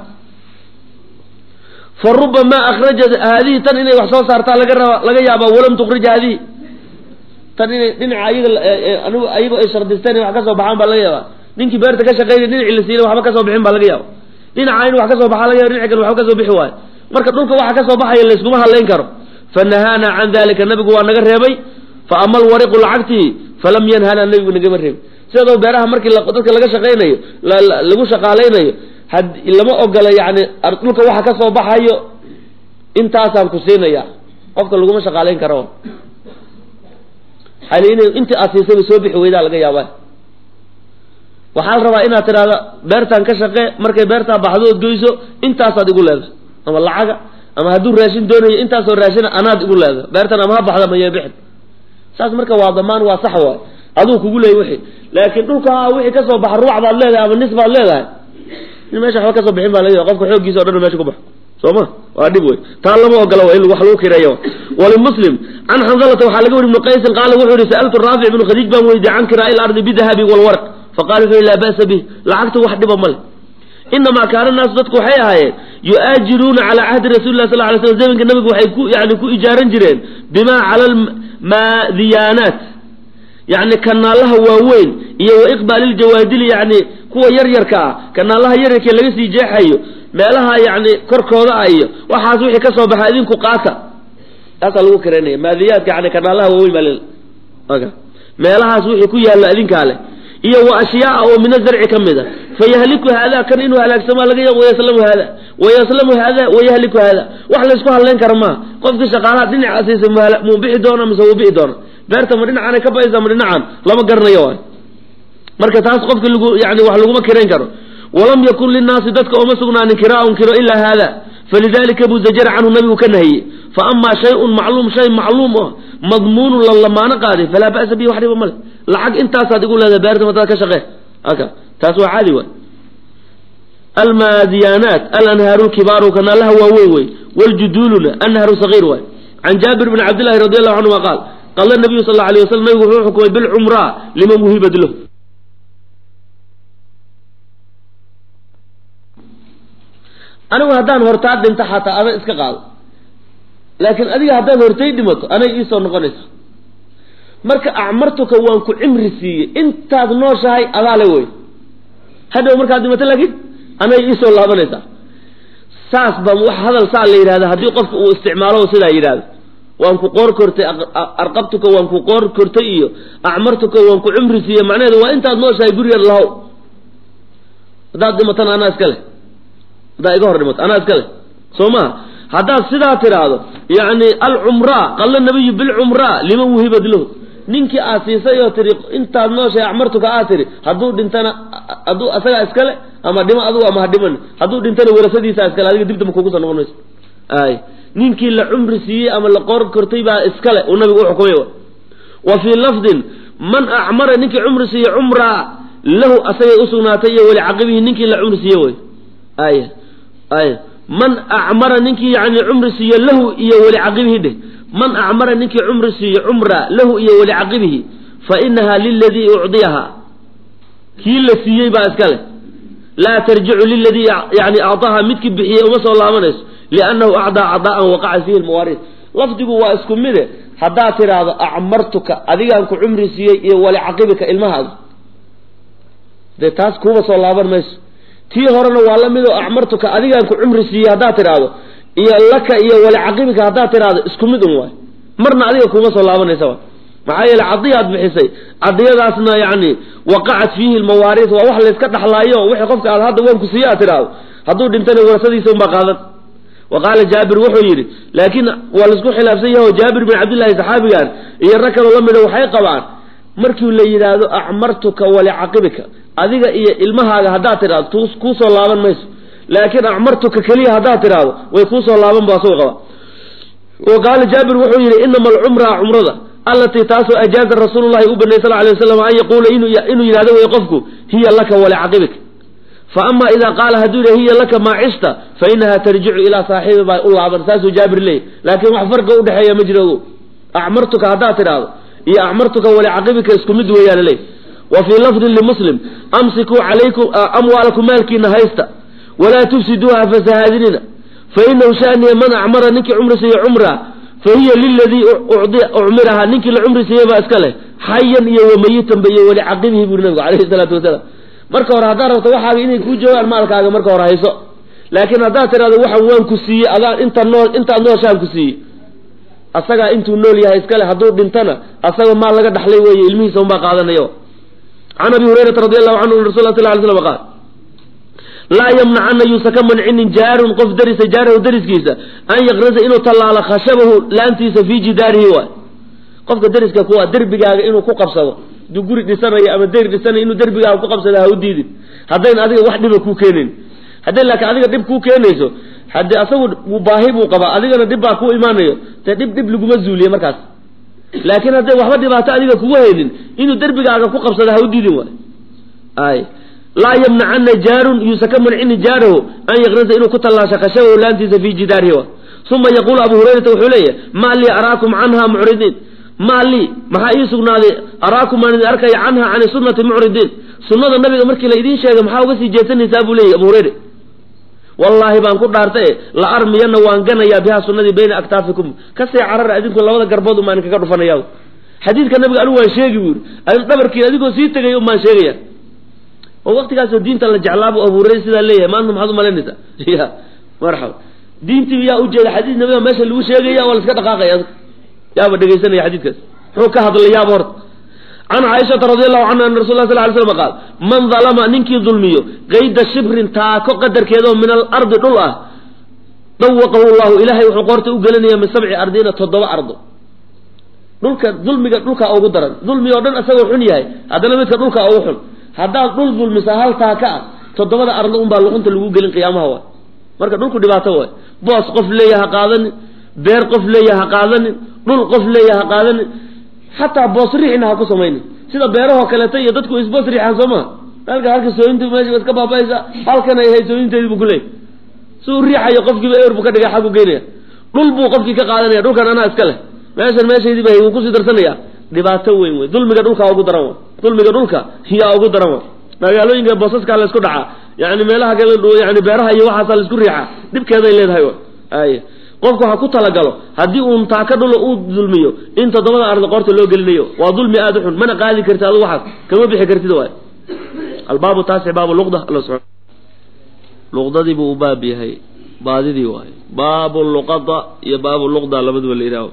fa rubamaa akhrajat haadihi tan inay wax soo saartaa laga raba laga yaabaa walam tukrij haadihi tan inay dhinaca ayaga anigu ayago ay shardisteen in wax ka soo baxaan baa laga yaabaa ninkii beerta ka shaqeynay dhinacii la siina waxba ka soo bixin baa laga yaaba dhinaca in wax ka soo baxaa laga yaba dhinaci kale waxba ka soo bixi waayo marka dhulka waxa ka soo baxaya layskuma hadlayn karo fa nahaana can dalika nabigu waa naga reebay fa ama alwariqu lacagtii falam yanhana nabigu nagama reebay sidoo beeraha markii dadka laga shaqaynayo lagu shaqaalaynayo had lama ogola yani dhulka waxa ka soo baxayo intaasaan ku siinaya qofka laguma shaqaalayn karo hal in intii aad siisayba soo bixi weydaa laga yaaba waxaa la rabaa inaad tidhahda beertaan ka shaqee markay beertaa baxdo ood goyso intaasaad igu leedahay ama lacaga ama hadduu raashin doonayo intaasoo raashina anaad igu leedahay beertan ama ha baxda maya bixin saas marka waa damaan waa sax waay aduu kugu leeyay wixii laakiin dhulka wixii kasoo baxa ruuc baad leedahay ama nis baad leedahay in meesha waxba kasoo bixin baa laga qofka xooggiisa o dhan meesha ku baxo soo ma waa dhib wey taa lama ogola wa in wax lagu kireeyo walimuslim can xanzalata waxaa laga wari ibnu qaysin qaala wuxuu yihi sa'altu raafic ibnu khadiij baan weydiiyey can kiraa'i ilardi bidahabi walwarq faqala wuxuu yihi laa ba'sa bih lacagta wax dhiba male inamaa kaana naasu dadku waxay ahaayeen yu-aajiruuna calaa cahdi rasuli lah sal lay slam zamanka nabigu waxay ku yani ku ijaaran jireen bimaa cala almaadiyaanaat yani kanaalaha waaweyn iyo wa iqbaaliiljawaadili yani kuwa yaryarka ah kanaalaha yaryarkee laga sii jeexayo meelaha yani korkooda ah iyo waxaas wixii kasoo baxa idinku qaata taasaa lagu kareynaya maadiyaadka yani kanaalaha waaweyn baa meelahaas wixii ku yaalla idinkaa leh iyo wa ashyaaa oo min azarci ka mid a fayahliku haada kan inuu halaagsamaa laga ya wayaslamu haada wayaslamu haada wayahliku haada wax laysku hadlayn kara maaha qofkii shaqaalaha dhinaca siisa muu bixi doona mise wuu bixi doona beerta ma dhinacanay ka baysa ma dhinacan lama garanayo waay marka taas qofki lagu yani wax laguma kirayn karo walam yakun linnaasi dadka ooma sugnaanin kiraaun kiro ilaa haada falidalika buu zajara canhu nabigu ka nahiyey fa amaa shayun macluum shay macluum o madmuunun la lamaano qaaday falaa ba'sa bihi wax dhiba male lacag intaasaad igu leedahay beerta matada ka shaqee aka taas waa caadi waay almaadiyaanaat alanhaaru lkibaaru kanaalaha waaweyn wey wljuduuluna anharu sagiir waay can jaabir bni cabdillahi radi allahu canhuma qaal qala nabiyu sal alla alay waslam nabigu wuxuu xukumay bilcumraa liman wuhibad lahu anigu haddaan hortaa dhinto xataa adan iska qaado laakiin adiga haddaad hortay dhimato anay iisoo noqonaysa marka acmartuka waan ku cimri siiyey intaad nooshahay adaale wey hadhow markaad dhimato laakiin anay iisoo laabanaysaa saas ba wax hadal saa la yidhahda haddii qofka uu isticmaalo sidaa yidhahdo waan ku qoor kortay arqabtuka waan ku qoor kortay iyo acmartuka waan ku cimri siiyey macnaheedu waa intaad nooshahay gurigeed lahow haddaad dhimatana anaa iska leh haddaa iga hor dhimato anaa iska leh soo maha haddaad sidaa tidhaahdo yani alcumraa qalla nabiyu bilcumraa liman wuhibad lahu ninkii aad siisay oo tihi intaad nooshahay acmartuka aad tihi hadduu dhintana hadduu asagaa iskale ama dhimo adugu ama ha dhiman hadduu dhintana warasadiisa iskale adiga dib damba kugu soo noqon mayso ay ninkii la cumri siiyey ama la qoor kortay baa iskale uu nabigu u xukumay wa fii lafdin man acmara ninkii cumri siiyey cumraa lahu asagay usugnaatay iyo weli caqibihi ninkii la cumri siiye wey ay ay man acmara ninkii yani cumri siiye lahu iyo weli caqibihi dheh man acmara ninkii cumri siiye cumra lahu iyo weli caqibihi fa inaha liladii ucdiyaha kii la siiyey baa iska leh laa tarjicu liladii yani acطaha midkii bixiyey uma soo laabanayso liannahu acdaa cadaa'an waqaca fiihi lmawaariid lafdigu waa isku mide haddaad tidhaahdo acmartuka adigaan ku cumri siiyey iyo wali caqibika ilmahaada dee taas kuuba soo laaban mayso tii horena waa la midoo acmartuka adigaan ku cumri siiyey haddaad tidhaahdo iyo laka iyo wali caqibika haddaad tidhaahdo isku mid un waay marna adiga kuuma soo laabanaysa waay maxaa yeele cadiyaad bixisay cadiyadaasna yani waqacat fiihi lmawaariis waa wax layska dhaxlaayo wixii qofka aad hadda waan ku siiye aad tidhaahdo hadduu dhintana warasadiisa unbaa qaadan wa qaala jaabir wuxuu yidhi laakiin waa laisku khilaafsan yaho jaabir bin cabdillahi saxaabigan iyo rag kaloo la mida waxay qabaan markii la yidhaahdo acmartuka walicaqibika adiga iyo ilmahaaga haddaad tidhahdo kuusoo laaban mayso laakiin acmartuka keliya haddaad tidhaahdo way kuusoo laaban bu asagoo qaba wa qaala jaabir wuxuu yidhi inama alcumra cumrada allatii taasoo ajaaza rasuulu llahi u banay sal lay waslam an yaquula inuu yidhahdo wey qofku hiya laka walicaqibika fa ama ida qaala hadduu yidha hiya laka maa cishta fa inaha tarjicu ilaa saaxibi baa u laaban saasuu jaabir leeyay laakiin wax farqa udhexeeya ma jiro acmartuka haddaad tidhaahdo iyo acmartuka walicaqibika isku mid weeyaan leey wa fii lafdin limuslim amsikuu calaykum amwaalakum maalkiina haysta walaa tufsiduuha fasahaadinina fa inahu shaniya man acmara ninkii cumri siiye cumra fa hiya liladii ucmiraha ninkii la cumri siiyey baa iska leh xayan iyo wamayitanba iyo weli caqibihi buri nabigu alayhi salaatu wasalaam marka hore haddaad rabto waxaaga inay kuu joogaan maalkaaga marka hore hayso laakiin haddaad tidhahdo waxan waan ku siiyey adaan inta nool intaad nooshaan ku siiyey asagaa intuu nool yahay iskale hadduu dhintana asaga maal laga dhaxlay weeye ilmihiisa unbaa qaadanayo can abi hurayrata radi allahu canhu rasul sal ly slam qaal laa yamnacana yuusa ka mancinin jaarun qof darisa jaarahu dariskiisa an yaqrasa inuu tallaalo khashabahu laantiisa fii jidaarihi waay qofka dariska kuwa derbigaaga inuu ku qabsado haduu guri dhisanayo ama deri dhisanayo inuu derbigaaga ku qabsado ha u diidin haddayn adiga wax dhiba kuu keenayn hadday laakiin adiga dhib kuu keenayso haddii asagu baahi buu qabaa adigana dhib baa ku imaanayo dee dhib dhib laguma zuuliye markaas laakiin hadday waxba dhibaato adiga kugu haynin inuu derbigaaga ku qabsada ha u diidin waay ay laa yamnacana jaarun yuusa ka mancini jaarahu an yaqnisa inuu ku tallaasha khashabahu laantiisa fii jidaarihi wa uma yaquulu abu hurayrata wuxuu leeyahy maa lii araakum canha mucridiin maa lii maxaa ii sugnaaday araakum aan idin arkaya canha cani sunnati mucridiin sunnada nabiga markii la idiin sheegay maxaa uga sii jeesanaysaa buu leeyahy abu hureyre wallaahi baan ku dhaartaye la armiyana waan ganayaa bihaa sunnadii bayna aktaafikum kasii carara adinku labada garbood umaan kaga dhufanaya xadiidka nabiga anigu waan sheegi buu yidhi dhabarkiin adigoo sii tegay umaan sheegaya oo waktigaasoo diinta la jeclaabu abu hureyre sidaa leeyahay maanta maxaad umalaynaysaa ya marxaba diintii yaa ujeeda xadiis nabiga meesha lagu sheegaya waa la iska dhaqaaqaya yaaba dhegaysanaya xadiidkaas muxuu ka hadlay yaaba horta can caaishata radi allahu canha ana rasul la sal ly slam qaal man dalama ninkii dulmiyo qayda shibrin taako qadarkeedaoo min alardi dhul ah dawaqahu llahu ilaahay wuxuu qoorta u gelinaya min sabci ardiina toddoba ardo dhulka dulmiga dhulkaa ugu daran dulmi oo dhan isagoo xun yahay haddana midka dhulkaa ugu xun haddaad dhul dulmisa hal taaka ah toddobada ardo unbaa luqunta lagu gelin qiyaamaha waay marka dhulku dhibaato waay boos qof leeya ha qaadanin beer qof leeya ha qaadanin dhul qof leeya ha qaadanin xataa boos riixna ha ku samaynin sida beerahoo kaleeto iyo dadku isboos riixaan soo maha halka halka sooyinta meesha iska baabaaysa halkan ay hay sooyinteedii buu ku leeyay si uu riixayo qofkiiba ewer buu ka dhigay xaggu geynaya dhul buu qofkii ka qaadanaya dhulkan anaa iska leh meeshan meeshaydiiba hay wuu kusii darsanaya dhibaato weyn wey dulmiga dhulka ugu daran wa dulmiga dhulka yaa ugu daran wa magaalooyinka boosaskaa la isku dhacaa yani meelaha kale yani beeraha iyo waxaasaa la isku riixaa dhibkeeday leedahay wa ay qofku ha ku talagalo haddii uun taaka dhulo uu dulmiyo in toddobada arda qoorta loo gelinayo waa dulmi aada u xun mana qaadi karti adu waxaas kama bixi kartid waay albaabu taasi baabu luqda alla subaa luqdadii buu u baab yahay baadidii waaye baabu luqada iyo baabu luqda labaduba la yidhaaho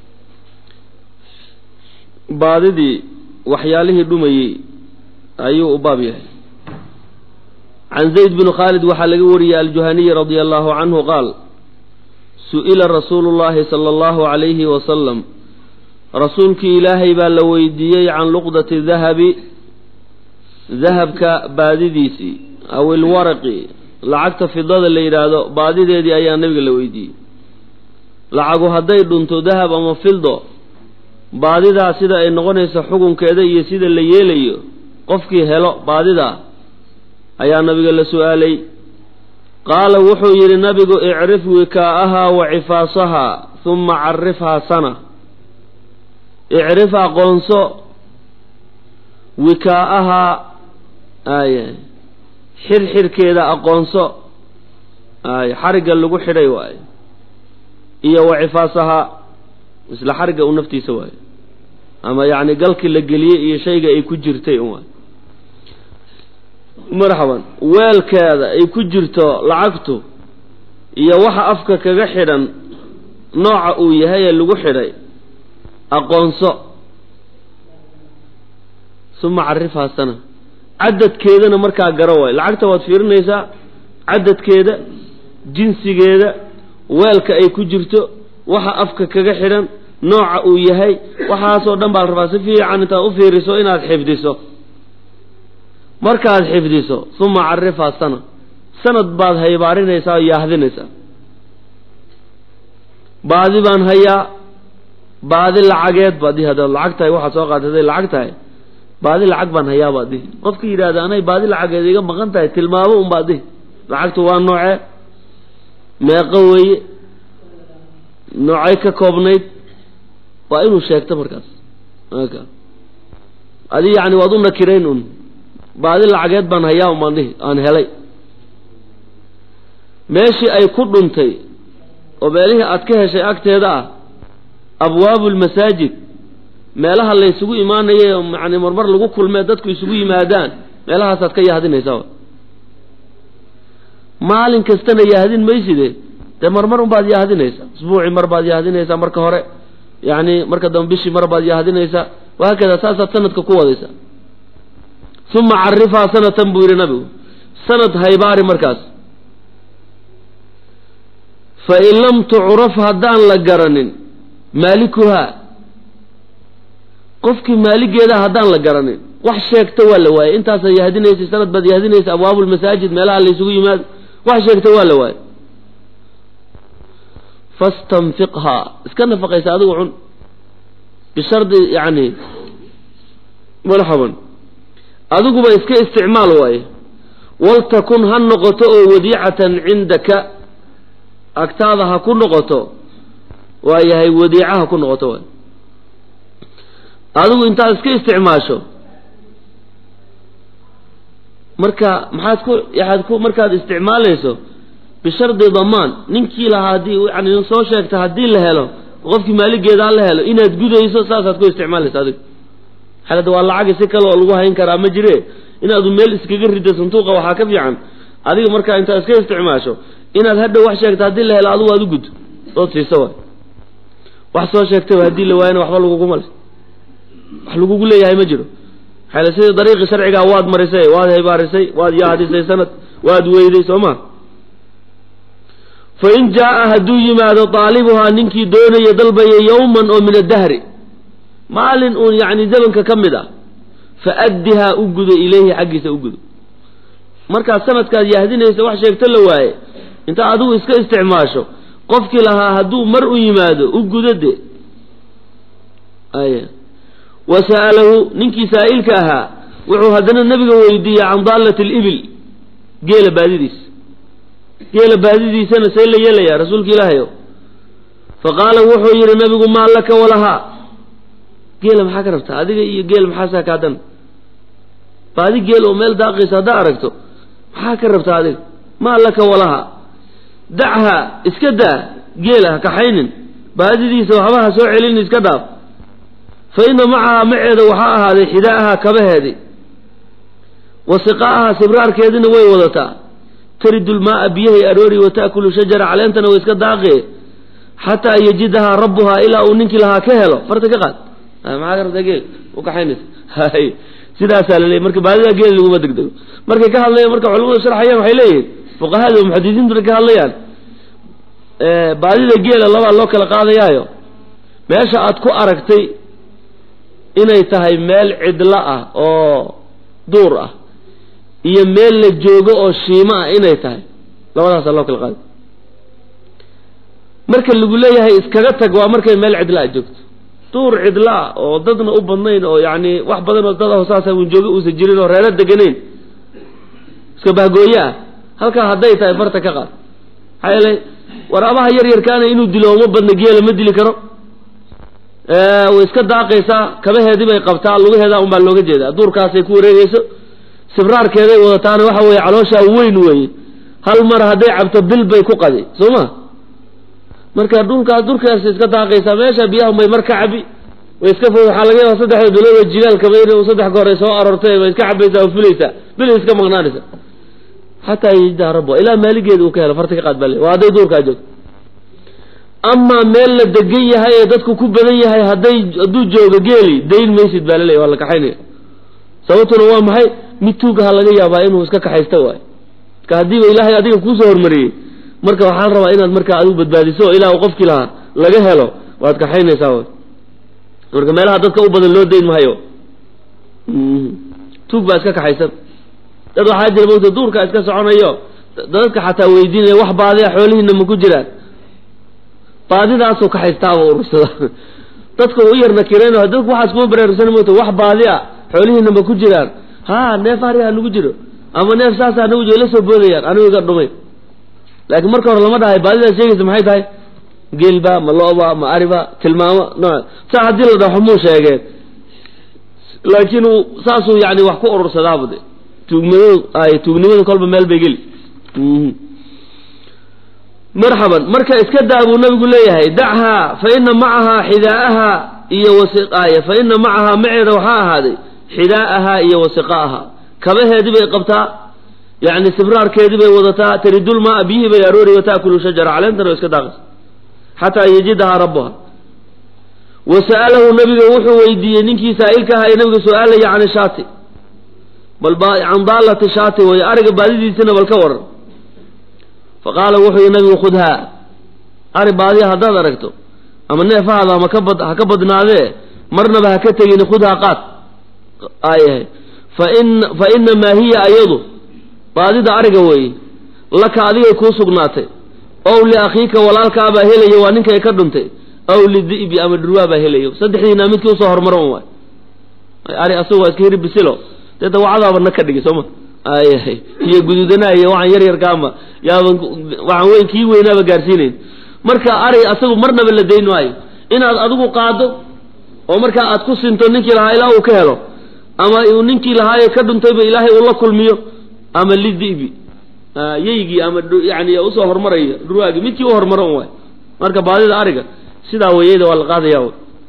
baadidii waxyaalihii dhumayey ayuu u baab yahay can zayd bin khaalid waxaa laga wariyey aljuhaniyi radia allahu canhu qaal su-ila rasuulu llahi sala allahu calayhi wasalam rasuulkii ilaahay baa la weydiiyey can luqdati dahabi dahabka baadidiisii aw ilwaraqi lacagta fidada la yidhaahdo baadideedii ayaa nabiga la weydiiyey lacagu hadday dhunto dahab ama fildo baadidaa sida ay noqonayso xukunkeeda iyo sida la yeelayo qofkii helo baadidaa ayaa nabiga la su-aalay qaala wuxuu yidhi nabigu icrif wikaa'ahaa wa cifaasahaa huma carifhaa sana icrif aqoonso wikaa'ahaa ay xirxirkeeda aqoonso ay xarigga lagu xidhay waaye iyo wa cifaasahaa isla xarigga u naftiisa waaye ama yacni galkii la geliyey iyo shayga ay ku jirtay un waay marxaban weelkeeda ay ku jirto lacagtu iyo waxa afka kaga xidhan nooca uu yahay ee lagu xidhay aqoonso suma carifhaa sana cadadkeedana markaa garo waayo lacagta waad fiirinaysaa cadadkeeda jinsigeeda weelka ay ku jirto waxa afka kaga xidhan nooca uu yahay waxaasoo dhan baa la rabaa si fiican intaad u fiiriso inaad xifdiso markaad xifdiso uma carifhaa sana sanad baad haybaarinaysaa oo yaahdinaysaa baadi baan hayaa baadi lacageed baad dihi haddaad lacag tahay waxaad soo qaatay hadday lacag tahay baadi lacag baan hayaa baad dihi qofkii yidhahda anay baadi lacageed iga maqan tahay tilmaamo un baad dihi lacagtu waa noocee meeqo weeye noocay ka koobnayd waa inuu sheegto markaas adi yani waad u nakirayn un baadi lacageed baan hayaa un baan dhihi aan helay meeshii ay ku dhuntay oo meelihii aad ka heshay agteeda ah abwaabu lmasaajid meelaha la ysugu imaanaye yani marmar lagu kulmee dadku isugu yimaadaan meelahaasaad ka yahdinaysaa maalin kastana yahdin mayside dee marmar un baad yahdinaysaa isbuucii mar baad yahdinaysaa marka hore yani marka dambe bishii mar baad yahdinaysaa wahaakada saasaad sanadka ku wadaysaa uma carifhaa sanatan buu yidhi nabigu sanad haybaari markaas fain lam tucraf haddaan la garanin maalikuhaa qofkii maaligeeda haddaan la garanin wax sheegta waa la waayey intaasaa yahdinaysa sanad baad yahdinaysa abwaabu lmasaajid meelaha la ysugu yimaado wax sheegta waa la waayey fastanfiqhaa iska nafaqaysa adigu cun bishardi yani marxaban adiguba iska isticmaal waaye waltakun ha noqoto oo wadiicatan cindaka agtaada ha ku noqoto waayahay wadiica ha ku noqoto waay adigu intaad iska isticmaasho marka maxaad ku yaxaad ku markaad isticmaalayso bishardi damaan ninkii lahaa haddii yani soo sheegta haddii la helo qofkii maaligeedaa la helo inaad gudayso saasaad ku isticmaalaysa adiga xalada waa lacagi si kale oo lagu hayn karaa ma jire inaadu meel iskaga rido santuuqa waxaa ka fiican adiga markaa intaad iska isticmaasho inaad hadhow wax sheegta haddii la helo adigu aad u guddo ood siiso waay wax soo sheegtayba haddii la waayana waxba laguguma le wax lagugu leeyahay ma jiro xale sidii dariiqi sharcigaa waad marisay waad haybaarisay waad yaadisay sanad waad weyday soo ma fa in jaa-a hadduu yimaado daalibuhaa ninkii doonaya dalbaya yowman oo min addahri maalin uun yacni zamanka ka mid ah fa addihaa u gudo ilayhi xaggiisa u gudo markaad sanadkaad yahdinaysa wax sheegto la waaye intaa adigu iska isticmaasho qofkii lahaa hadduu mar u yimaado u gudo de aya wa sa'alahu ninkii saa'ilka ahaa wuxuu haddana nebiga weydiiyey can daallati alibil geela baadidiisa geela baadidiisana see la yeelayaa rasuulka ilaahayo fa qaala wuxuu yidhi nabigu maa laka walahaa geela maxaa ka rabtaa adiga iyo geel maxaasaa kaadan baadi geel oo meel daaqaysa haddaa aragto maxaa ka rabtaa adiga maa laka walahaa dachaa iska daa geela ha kaxaynin baadidiisa waxba ha soo celinin iska dhaaf fa ina macahaa maceeda waxaa ahaaday xidaa'ahaa kabaheedii wa siqaa'ahaa sibraarkeediina way wadataa taridu lmaaa biyahay aroori wa ta'kulu shajara caleentana way iska daaqee xataa yajidahaa rabbuhaa ilaa uu ninkii lahaa ka helo farta ka qaad maxaa ka rabtaa geel u kaxaynaysa hay sidaasaa laleeyay marka baadida geel laguma degdego markay ka hadlayaan marka culamadu sharxayaan waxay leeyihin fuqahada o muxadisiintu markay ka hadlayaan baadida geela labaa loo kala qaadayaayo meesha aad ku aragtay inay tahay meel cidlo ah oo duur ah iyo meel la joogo oo shiimo ah inay tahay labadaasaa loo kala qaaday marka lagu leeyahay iskaga tag waa markay meel cidla a joogto duur cidla ah oo dadna u badnayn oo yacni wax badan oo dad aho saasa un joogo uusan jirin oo reero deganayn iska bahgooye ah halkaa hadday tahay farta ka qaad maxaa yeelay waraabaha yar yarkaana inuu dilo uma badna geela ma dili karo way iska daaqaysaa kabaheedii bay qabtaa lugaheeda unbaa looga jeedaa duurkaasay ku wareegeyso sibraarkeeday wadataana waxa weeye calooshaa weyn weeye hal mar hadday cabto bil bay ku qadi soo ma marka dhulkaas durkaas iska daaqaysaa meesha biyaha may mar ka cabi way iska fo waxaa laga yaaba saddexda bilood oo jilaalkaba in saddex goor ay soo aroortay way iska cabaysaa oo fulaysaa bil iska maqnaanaysa xataa yajdaa rabbo ilaa maaligeeda uu ka helo farta ka qaad baa le waa hadday duurkaa joogto amaa meel la degan yahay ee dadku ku badan yahay hadday hadduu joogo geeli dayn maysid baa laleeya waa la kaxaynaya sababtuna waa maxay mid tuugaha laga yaabaa inuu iska kaxaysta waayo marka haddiiba ilaahay adiga kuusoo hormariyey marka waxaa la rabaa inaad markaa adigu badbaadiso o ilaa uu qofkii lahaa laga helo waad kaxaynaysaa way marka meelaha dadka u badan loo dayn mahayo tuug baa iska kaxaysan dad waxaa jira mogta duurka iska soconayo dadka xataa weydiinaya wax baadiya xoolihiina ma ku jiraan baadidaasuu kaxaystaaba urursada dadka u yar nakireen dadku waxaas kuma baraarugsan mogta wax baadi a xoolihiina ma ku jiraan ha neef ari ha nagu jiro ama neef saasa hanagu jiro la soo boodayaan anigu iga dhumay laakiin marka hore lama dhahay baadidaas sheegaysa maxay tahay geelba ma lo-ba ma ariba tilmaamo nooc saa haddii la dhaho muu sheegeen laakiin uu saasuu yani wax ku urursadaaba de tuugmado ay tuugnimada kolba meel bay geli marxaban marka iska daa buu nabigu leeyahay dachaa fa ina macahaa xidaa'ahaa iyo wasiqaaya fa ina macahaa maceeda waxaa ahaaday xidaa'ahaa iyo wasiqaaha kabaheedii bay qabtaa yani sibraarkeedii bay wadataa taridulmaa biyihii bay aroori wa taakulu shajara caleentana iska daaqaysa xataa yajidahaa rabbuha wa sa'alahu nabiga wuxuu weydiiyey ninkii saa'ilka ahaa ee nabiga su-aalaya can shaati bal can daalati shaati way ariga baadidiisina bal ka waran fa qaala wuxuu yihi nabigu khudhaa ari baadiya haddaad aragto ama neefahaada ama kabad ha ka badnaadee marnaba ha ka tegin khudhaa qaad aayahay fain fa inamaa hiya ayadu baadida ariga weeye laka adigay kuu sugnaatay ow liakhiika walaalkaabaa helaya waa ninkay ka dhuntay aw lidi'bi ama dhurwaa baa helayo saddexdiina midkii usoo hormaro un waay ari asagu waa iska hiri bisilo dee dawacadaaba na ka dhigi sooma ay iyo guduudanaa iyo waxaan yar yarkaama yaaban waxaan weyn kii weynaaba gaarsiinayn marka ari asagu marnaba la dayn maayo inaad adigu qaado oo markaa aad ku sinto ninkii lahaa ilaa uu ka helo ama uu ninkii lahaaye ka dhuntayba ilaahay uu la kulmiyo ama lidi'bi yeygii ama yani usoo hormaraya dhurwaagii midkii u hormaro un waay marka baadida ariga sidaa weyeyda waa la qaadaya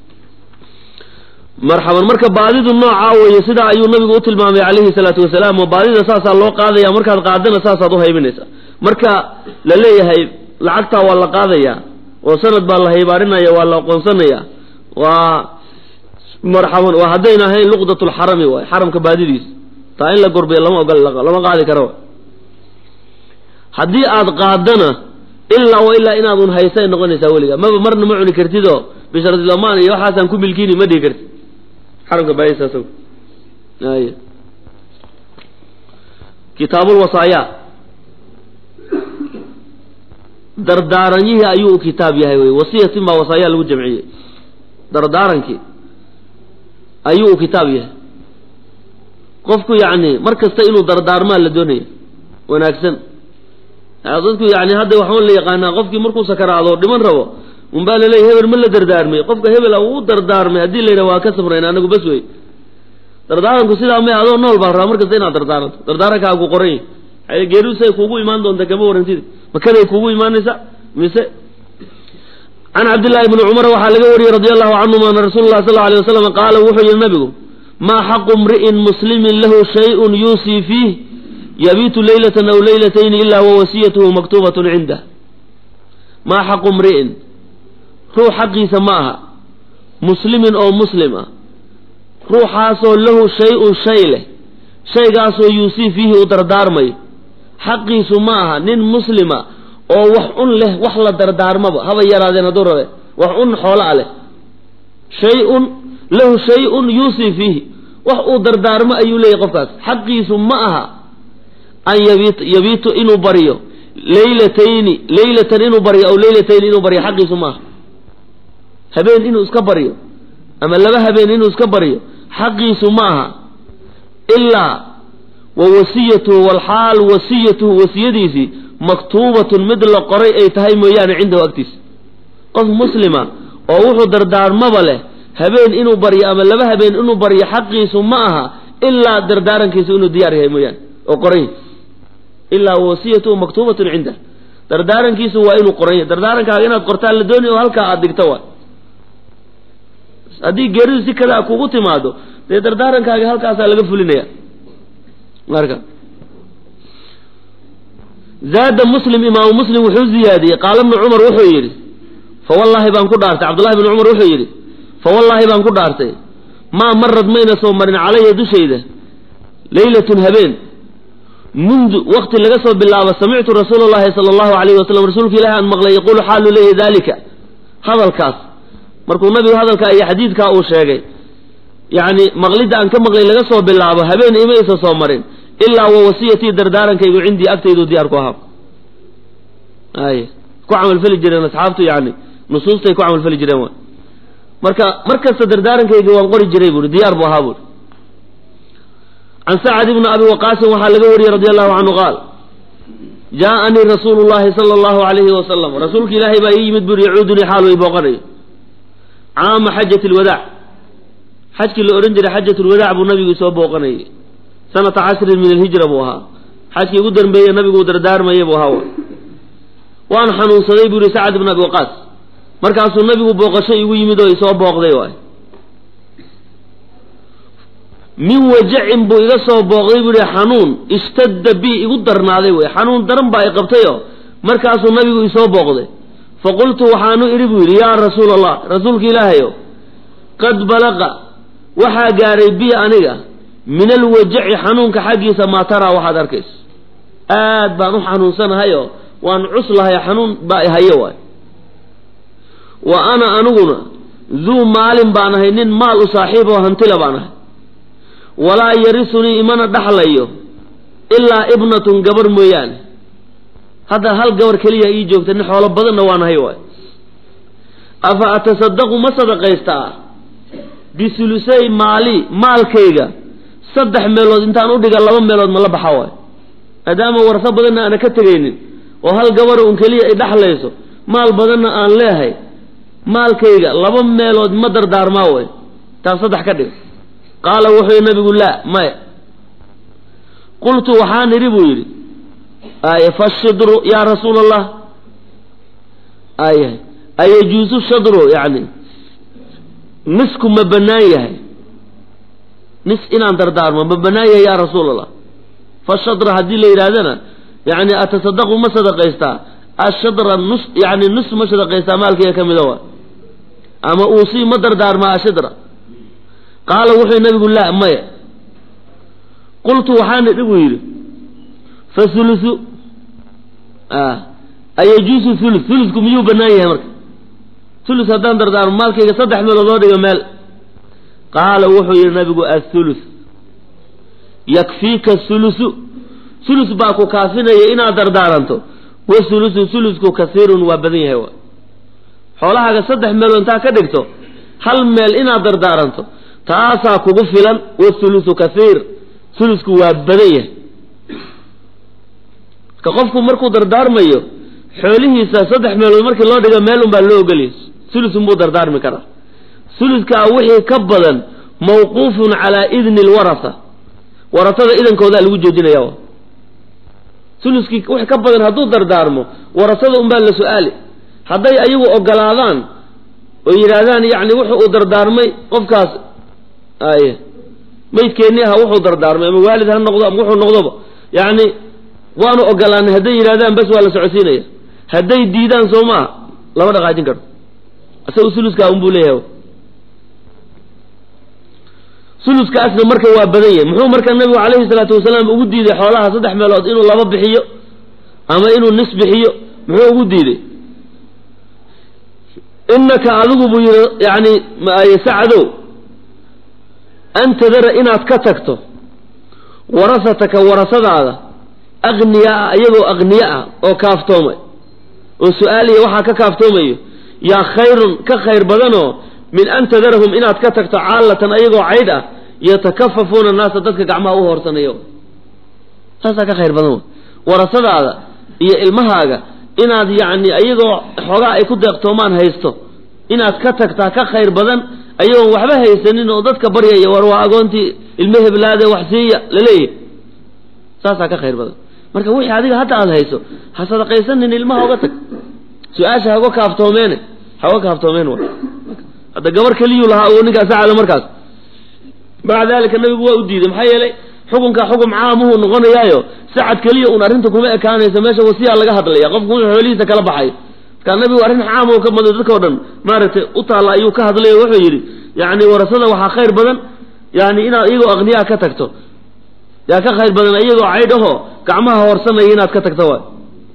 marxaban marka baadidu noocaa weeye sidaa ayuu nabigu u tilmaamay calayhi salaatu wasalaam oo baadida saasaa loo qaadaya markaad qaadana saasaad uhaybinaysa marka la leeyahay lacagtaa waa la qaadaya oo sanad baa la haybaarinaya waa la aqoonsanaya waa marxaban waa haddayna ahayn luqdat lxarami waay xaramka baadidiis taa in la gorbiya lama ogol lama qaadi karo haddii aad qaadana ilaa wa ilaa inaadun haysay noqonaysaa weliga maba marna ma cuni kartidoo bishardilamaan iyo waxaasaan ku milkiini ma dhihi kartid xaramka baadidiis ay kitaabulwasaaya dardaaranyihii ayuu u kitaab yahay wey wasiyatin baa wasaaya lagu jamciyey dardaarankii ayuu u kitaab yahay qofku yacni mar kasta inuu dardaarmaa la doonaya wanaagsan dadku yani hadda waxaan la yaqaanaa qofkii markuu sakaraado dhiman rabo unbaa laleeya hebel ma la dardaarmay qofka hebel uu dardaarmay haddii la yidhaha waa ka samrayn anagu bas wey dardaaranku sidaa may adoo nool baa rabaa mar kasta inaad dardaaranto dardaarankaa ku qoran yahy geerisay kuugu imaan doonta kama warantid makaday kuugu imaanaysa mise can cabdillahi bni cumar waxaa laga wariyey radi allahu canhum ana rasuul lah sal alay wasalam qaala wuxuu yihi nabigu maa xaqu mri'in muslimin lahu shayun yuusii fiih yabiitu leylatan aw leylatayni ilaa wawasiyatuhu maktuubatun cindah maa xaqu mri'in ruux xaqiisa ma aha muslimin oo muslim ah ruuxaasoo lahu shay-un shay leh shaygaasoo yuusii fiihi u dardaarmayo xaqiisu ma aha nin muslima oo wax un leh wax la dardaarmaba haba yaraadeen hadduu rabe wax un xoola a leh shay-un lahu shay-un yuusii fiihi wax uu dardaarmo ayuu leeyahy qofkaas xaqiisu ma aha an yabiit yabiitu inuu baryo leylatayni leylatan inuu baryo aw leylatayni inuu baryo xaqiisu ma aha habeen inuu iska baryo ama laba habeen inuu iska baryo xaqiisu ma aha ilaa wa wasiyatuhu walxaal wasiyatuhu wasiyadiisii maktuubatun mid la qoray ay tahay mooyaane cindahu agtiisa qof muslima oo wuxuu dardaarmaba leh habeen inuu baryo ama laba habeen inuu baryo xaqiisu ma aha ilaa dardaarankiisu inuu diyaar yahay mooyaane oo qoran yahy ilaa wasiyatuhu maktuubatun cindah dardaarankiisu waa inuu qoran yahy dardaarankaaga inaad qortaan la doonay oo halkaa aad digto waay haddii geeridu si kada kugu timaado dee dardaarankaaga halkaasaa laga fulinaya marka zaada muslim imaamu muslim wuxuu ziyaadiyey qaala bnu cumar wuxuu yidhi fawallaahi baan ku dhaartay cabdullahi bnu cumar wuxuu yidhi fawallaahi baan ku dhaartay maa marad mayna soo marin calaya dushayda leylatun habeen mundu wakti laga soo bilaabo samictu rasuula llahi sala allahu alayhi wasalam rasuulka ilahi aan maqlay yaquulu xaalu leeyahy dalika hadalkaas markuu nabigu hadalkaa iyo xadiidkaa uu sheegay yacni maqlidda aan ka maqlay laga soo bilaabo habeen imaysa soo marin ilaa wa wasiyatii dardaarankaygu cindii agtaydu diyaar ku ahaa ay ku camalfali jireen asxaabtu yani nusuustay ku camalfali jireen wa marka mar kasta dardaarankayga waan qori jiray buui diyaar buu ahaa buui can sacad ibni abi waqaasin waxaa laga wariyey radi allahu canhu qaal jaaanii rasuulu llahi sala allahu alayhi wasalam rasuulka ilaahay baa ii yimid buuri yacuudunii xaalu i booqanayo caama xajat lwadaac xajkii la odhan jiray xajat lwadaac buu nabigu soo booqanayay sanata cashrin min alhijra buu ahaa xajkii ugu dambeeye nabigu uu dardaarmaya buu ahaa waan xanuunsaday buu yihi sacad ibn abi waqaas markaasuu nabigu booqasho igu yimid oo isoo booqday waay min wajacin buu iga soo booqday buu yihi xanuun ishtadda bi igu darnaaday wey xanuun daran baa i qabtayo markaasuu nabigu isoo booqday faqultu waxaanu idhi buu yidhi yaa rasuula allah rasuulka ilaahayo qad balaqa waxaa gaadhay bi aniga min alwajaci xanuunka xaggiisa maa taraa waxaad arkayso aad baan u xanuunsanahayo waan cuslahay xanuun baa ihayo waay wa ana aniguna duu maalin baan ahay nin maal u saaxiib oo hantila baan ahay walaa yarisunii imana dhaxlayo ilaa ibnatun gabar mooyaane hadda hal gabar keliya ii joogta nin xoolo badanna waan ahay waay afa atasadaqu ma sadaqaystaa bisulusay maali maalkayga saddex meelood intaan udhiga laba meelood ma la baxa waay maadaama warso badanna aana ka tegaynin oo hal gabara un keliya ay dhexlayso maal badanna aan leehay maalkayga laba meelood ma dardaarmaa way taas saddex ka dhig qaala wuxuu nabigu laa maya qultu waxaan idhi buu yidhi ay fashidru yaa rasuula allah ay ayajuusu shadru yani nisku ma bannaan yahay nis inaan dardaarmo ma bannaan yahay yaa rasuul allah fashadra haddii la yidhahdana yani atasadaqu ma sadaqaystaa ashadra nus yani nus ma sadaqaystaa maalkayga ka mida waa ama uusii ma dardaarmaa ashadra qaala wuxuu nabigu laa maya qultu waxaan idhi buu yidhi fa hulusu ayajuusu hulus hulusku miyuu bannaan yahay marka hulus haddaan dardaarmo maalkayga saddex meelood oo dhiga meel qaala wuxuu yidhi nabigu athulus yakfiika hulusu hulus baa ku kaafinaya inaad dardaaranto wahulusu hulusku kasiirun waa badan yahay wa xoolahaaga saddex meelood intaa ka dhigto hal meel inaad dardaaranto taasaa kugu filan wahulusu kasiir hulusku waa badan yahay marka qofku markuu dardaarmayo xoolihiisa saddex meelood markii loo dhigo meel un baa loo ogoliyay hulusun buu dardaarmi karaa huluskaa wixii ka badan mawquufun calaa idni lwarasa warasada idankoodaa lagu joojinaya huluskii wix ka badan hadduu dardaarmo warasada unbaa la su-aali hadday ayagu ogolaadaan oo yidhaahdaan yacni wuxu uu dardaarmay qofkaas ay maydkeennii aha wuxuu dardaarmay ama waalid ha noqdo ama wuxuu noqdoba yacni waanu ogolaanay hadday yidhahdaan bes waa la socodsiinaya hadday diidaan soo maaha lama dhaqaajin karo isaga suluskaa unbuu leeyahay suluskaasna marka waa badan yahay muxuu marka nabigu calayhi salaatu wasalaam ugu diiday xoolaha saddex meelood inuu laba bixiyo ama inuu nis bixiyo muxuu ugu diiday inaka adigu buu yidhi yani sacdow an tadara inaad ka tagto warasataka warasadaada aqniyaa iyagoo aqniye ah oo kaaftoomay oo su-aaliya waxaa ka kaaftoomayo yaa khayrun ka khayr badanoo min an tadarahum inaad ka tagto caallatan ayagoo caydh ah yatakafafuuna naasa dadka gacmaha u hoorsanayo saasaa ka khayr badan warasadaada iyo ilmahaaga inaad yacni ayagoo xoogaa ay ku deeqtoomaan haysto inaad ka tagtaa ka khayr badan ayagoon waxba haysanin oo dadka baryaya war waa agoontii ilmo heblaade wax siiya laleeyahy saasaa ka khayr badan marka wixii adiga hadda aada hayso ha sadaqaysanin ilmaha oga tag su-aasha haga kaaftoomeene haga kaaftoomeen wa hadda gabar keliyuu lahaa uu ninkaa sacada markaas maca dalika nabigu waa u diiday maxaa yeelay xukunka xukum caamuhu noqonayaayo sacad keliya un arrinta kuma ekaanaysa meesha wasiyaa laga hadlaya qofku wuxuu xoolihiisa kala baxay markaa nabigu arrin caam ka mado dadka o dhan maaragtay u taalla ayuu ka hadlay oo wuxuu yidhi yani warasada waxaa khayr badan yani inaad iyagoo aqniyaa ka tagto yaa ka khayr badan iyagoo caydh ahoo gacmaha hoorsanaya inaad ka tagto waay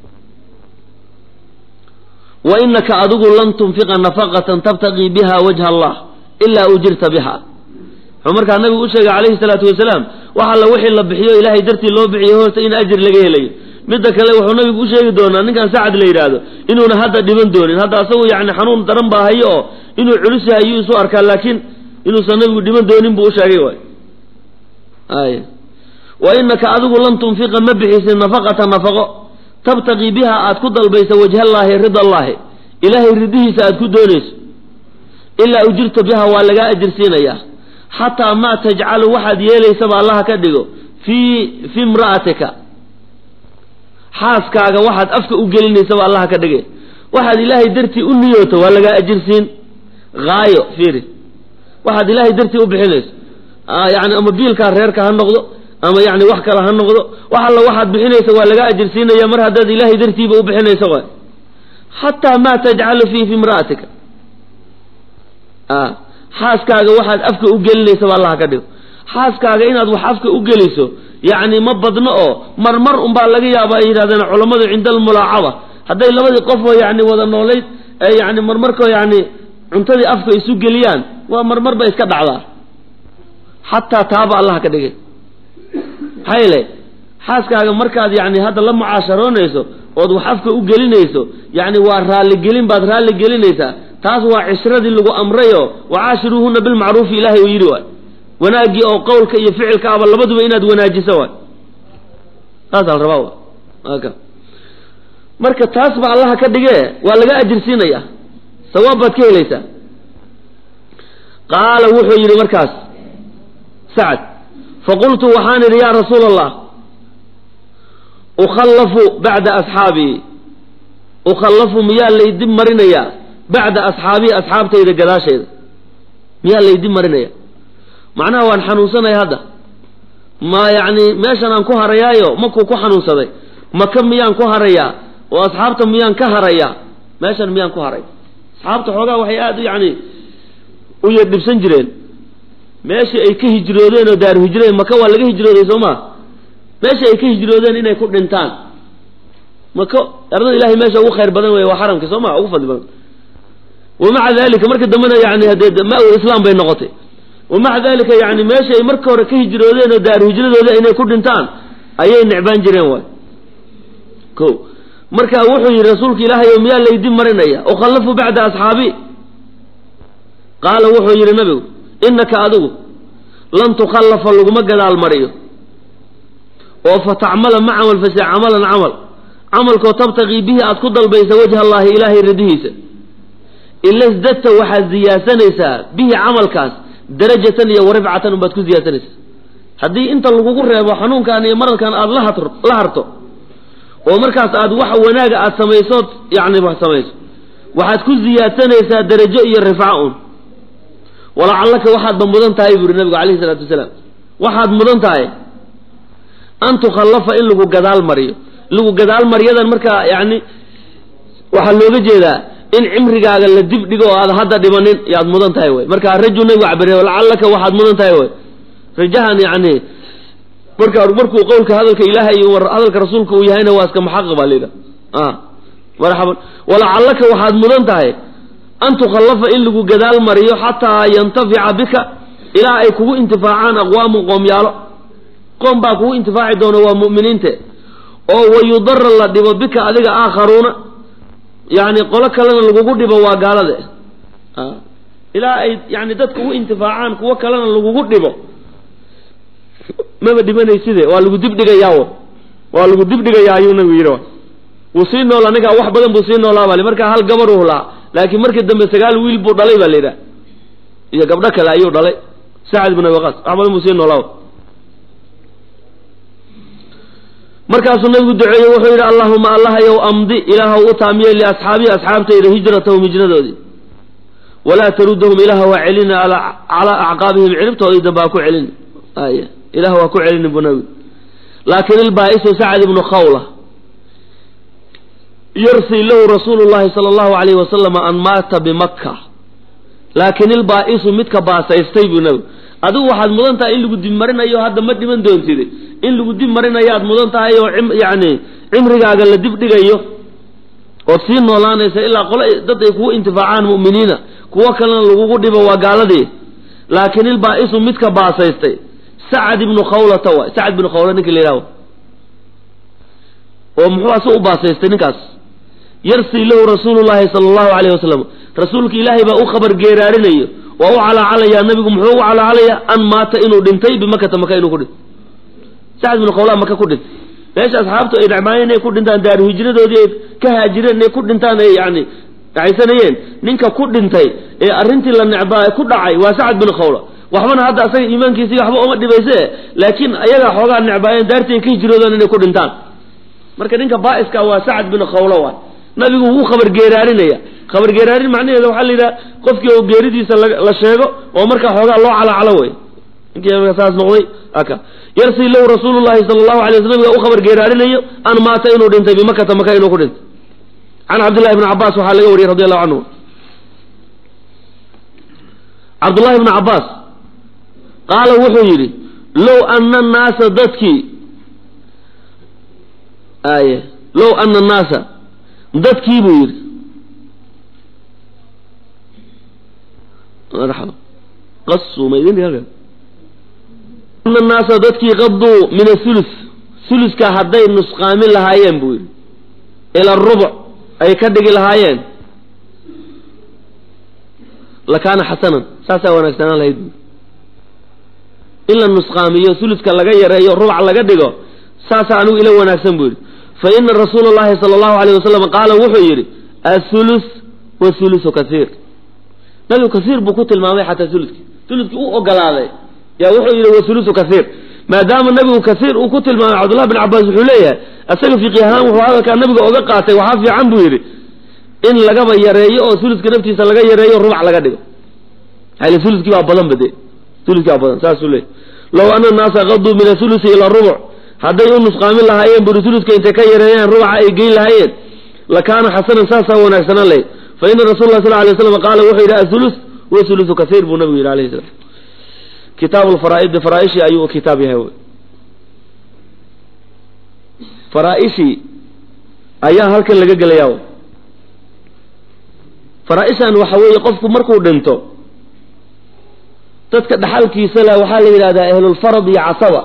wa inaka adigu lan tunfiqa nafaqatan tabtaqii biha wajha allah ilaa ujirta biha wuxuu markaa nabigu u sheegay calayhi salaatu wasalaam wax alla wixii la bixiyo ilaahay dartii loo bixiyo horta in ajir laga helayo midda kale wuxuu nabigu u sheegi doonaa ninkan sacad la yidhaahdo inuuna hadda dhiban doonin hadda asagu yani xanuun daran baa hayo oo inuu culus yahay ayuu isu arkaa laakiin inuusan nabigu dhiban doonin buu u sheegay waay ay wa inaka adigu lan tunfiqa ma bixisin nafaqata nafaqo tabtaqii biha aad ku dalbaysa wajhallaahi rida allaahi ilaahay ridihiisa aad ku doonayso ilaa ujirta biha waa lagaa ajir siinayaa xataa maa tajcalu waxaad yeelaysaba allaha ka dhigo fii fi imra'atika xaaskaaga waxaad afka u gelinaysaba allaha ka dhigay waxaad ilaahay dartii u niyooto waa lagaa ajirsiin haayo fiiri waxaad ilaahay dartii u bixinayso yani ama biilkaa reerka ha noqdo ama yani wax kale ha noqdo wax alla waxaad bixinaysa waa lagaa ajirsiinaya mar haddaad ilaahay dartiiba u bixinayso waay xataa maa tajcalu fii fi imra'atika xaaskaaga waxaad afka u gelinaysa ba allaha ka dhigo xaaskaaga inaad wax afka u geliso yacni ma badno oo marmar unbaa laga yaaba ay yidhahdeen culammadu cinda almulaacaba hadday labadii qofoo yani wada noolayd ee yani marmarkoo yani cuntadii afka isu geliyaan waa marmar ba iska dhacdaa xataa taaba allaha ka dhigay maxaa yeele xaaskaaga markaad yani hadda la mucaasharoonayso ood wax afka u gelinayso yani waa raalligelin baad raalli gelinaysaa taas waa cishradii lagu amrayo wacaashiruuhuna bilmacruufi ilaahay uu yidhi waay wanaaggii oo qowlka iyo ficilka aba labaduba inaad wanaajiso waay taasaa la rabaa wa aka marka taas ba allaha ka dhigee waa laga ajirsiinaya sawaab baad ka helaysaa qaala wuxuu yidhi markaas sacad faqultu waxaan idhi yaa rasuula allah ukhallafu bacda asxaabii ukhallafu miyaa laydib marinayaa bacda asxaabii asxaabtayda gadaashayda miyaa laydib marinaya macnaha waan xanuunsanaya hadda ma yacni meeshan aan ku harayaayo makuu ku xanuunsaday maka miyaan ku harayaa oo asxaabta miyaan ka harayaa meeshan miyaan ku haray asxaabta xoogaa waxay aada yacni u yardhibsan jireen meeshii ay ka hijroodeen oo daaru hijreen maka waa laga hijrooday soo maa meeshii ay ka hijroodeen inay ku dhintaan maka ardada ilahay meesha ugu khayr badan wey waa xaramka soo ma ugu fadli badan wamaca dalika marka dambena yani hadee ma-ul islaam bay noqotay wamaca dalika yani meesha ay marka hore ka hijroodeen oo daaru hijradooda inay ku dhintaan ayay necbaan jireen waay ko marka wuxuu yidhi rasuulka ilaahay o miyaa laydib marinaya ukhallafu bacda asxaabi qaala wuxuu yidhi nabigu inaka adigu lan tukhallafa laguma gadaal mariyo oo fa tacmala ma camal fashe camalan camal camalkoo tabtaqii bihi aad ku dalbaysa wajha allaahi ilaahay radihiisa ila sdadta waxaad ziyaasanaysaa bihi camalkaas darajatan iyo warifcatan unbaad ku ziyaasanaysaa haddii inta lagugu reebo xanuunkan iyo maradkan aada lahat la harto oo markaas aad wax wanaaga aad samaysood yani wax samayso waxaad ku ziyaadsanaysaa darajo iyo rifca un walacallaka waxaadba mudan tahay buu yihi nabigu alayhi isalaatu wasalaam waxaad mudan tahay an tukhallafa in lagu gadaal mariyo lagu gadaal maryadan markaa yani waxaa looga jeedaa in cimrigaaga la dib dhigo oo aad hadda dhimanin yaad mudan tahay wey marka raju nabigu cabire lacallaka waxaad mudan tahay wey rajahan yani marka markuu qowlka hadalka ilaahay iyo hadalka rasuulka uu yahayna waa iska muxaqaq baa layidhaha marxaban walacallaka waxaad mudan tahay an tukhallafa in lagu gadaal mariyo xataa yantafica bika ilaa ay kugu intifaacaan aqwaamun qoomyaalo qoom baa kugu intifaaci doona waa mu'miniinte oo wayudara la dhibo bika adiga aakharuuna yani qolo kalena lagugu dhibo waa gaalade ilaa ay yani dad kugu intifaacaan kuwo kalena lagugu dhibo maba dhimanayside waa lagu dibdhigayaa waa lagu dibdhigayaa ayuu nabigu yidhi wuu sii nool aniga wax badan buu sii noolaa baa markaa hal gabar uu lahaa laakiin markii dambe sagaal wiil buu dhalay baa la yidhaha iyo gabdho kale ayuu dhalay sacad ibn abi waqaas wax badan buu sii noolaa markaasuu nabigu duceeyey wuxuu yidhi allahuma allahayow amdi ilaahw u taamiye liasxaabihi asxaabtayda hijratahum hijradoodii walaa tarudahum ilaah waa celina calaa acqaabihim ciribtoodii dambe ha ku celin ay ilah waa ku celini bu nabigu laakin ilbaa-isu sacad ibnu khawla yarsi lahu rasuulu llahi sala allahu alayhi wasalama an maata bimaka laakin ilbaa-isu midka baasaystay buu nabigu adigu waxaad mudan tahay in lagu dib marinayo hadda ma dhiman doontide in lagu dib marinayo aad mudan tahay oo yani cimrigaaga la dib dhigayo ood sii noolaanaysa ilaa qole dad ay kugu intifaacaan mu'miniina kuwo kalena lagugu dhibo waa gaaladii laakin ilbaa-isu midka baasaystay sacad ibnu khawlata waay sacad ibnu khawla ninka la yidhaho oo muxuu asu u baasaystay ninkaas yarsii lahu rasuulu llahi sala allahu alayh wasalam rasuulka ilaahay baa u khabar geeraarinayo waa u calaacalayaa nabigu muxuu u calaacalayaa an maata inuu dhintay bimakata maka inuu ku dhintay sacad ibnu khawla maka ku dhintay meesha asxaabtu ay dhacmaayeen inay ku dhintaan daaru hijradoodii ay ka haajireen inay ku dhintaan ay yani dhacaysanayeen ninka ku dhintay ee arrintii la necbaa ku dhacay waa sacad bin khawla waxbana hadda asaga iimaankiisii waxba uma dhibayse laakiin ayagaa xoogaa necbaayeen daartii ay ka hijroodaan inay ku dhintaan marka ninka baa-iska waa sacad bin khawla waay nabigu wuu khabar geeraarinaya khabar geeraarin macnaheeda waxaa la yidhaha qofkii oo geeridiisa la sheego oo markaa xoogaa loo calacalo wey ninkii saas noqday aka yarsi lahu rasuulu llahi sala allahu alay wasl nabiga u khabar geeraarinayo an maata inuu dhintay bimakata maka inuu ku dhintay can cabdillahi bni cabaas waxaa laga wariyey radi allahu canhu cabdullahi bni cabaas qaala wuxuu yidhi low ana annaasa dadkii aye low ana annaasa dadkii buu yidhi qasuu ma idin ana annaasa dadkii qaduu min athulus thuluska hadday nusqaamin lahaayeen buu yidhi ila rubuc ay ka dhigi lahaayeen lakaana xasanan saasaa wanaagsanaan lahayd in la nusqaamiyo suluska laga yareeyo rubac laga dhigo saasaa anigu ila wanaagsan buu yidhi fa ina rasuula llahi sala allahu alayh wasalam qaala wuxuu yidhi athulus wathulusu kasiir nabigu kasiir buu ku tilmaamay xataa uluki ulukii u ogolaaday yaa wuxuu yidhi wathulusu kasiir maadaama nabigu kasiir uu ku tilmaamay cabdullahi bin cabaas wuxuu leeyahay isaga fiqi ahaan wuxuu hadalkaa nabiga oga qaatay waxaa fiican buu yidhi in lagaba yareeyo oo uluska naftiisa laga yareeyo rubac laga dhigo ulukii baa badan bade ulukii baa badan saasuu leeyahy low ana naasa qaduu min athulusi ila rubuc hadday u nusqaamin lahaayeen buri uluska intay ka yareeyaan rubaca ay geyn lahaayeen lakaana xasanan saasaa wanaagsanaan lahayd fa ina rasul lah sal lay slam qaala wuxuu yidhi athulus wathulusu kasiir buu nabigu yidhi alayhi salam kitaab lfaraaidi faraaishii ayuu kitaab yahay wy faraaishii ayaa halkan laga gelayaa faraaishan waxa weeye qofku markuu dhinto dadka dhaxalkiisa leh waxaa la yidhahdaa ahlulfarad iyo casaba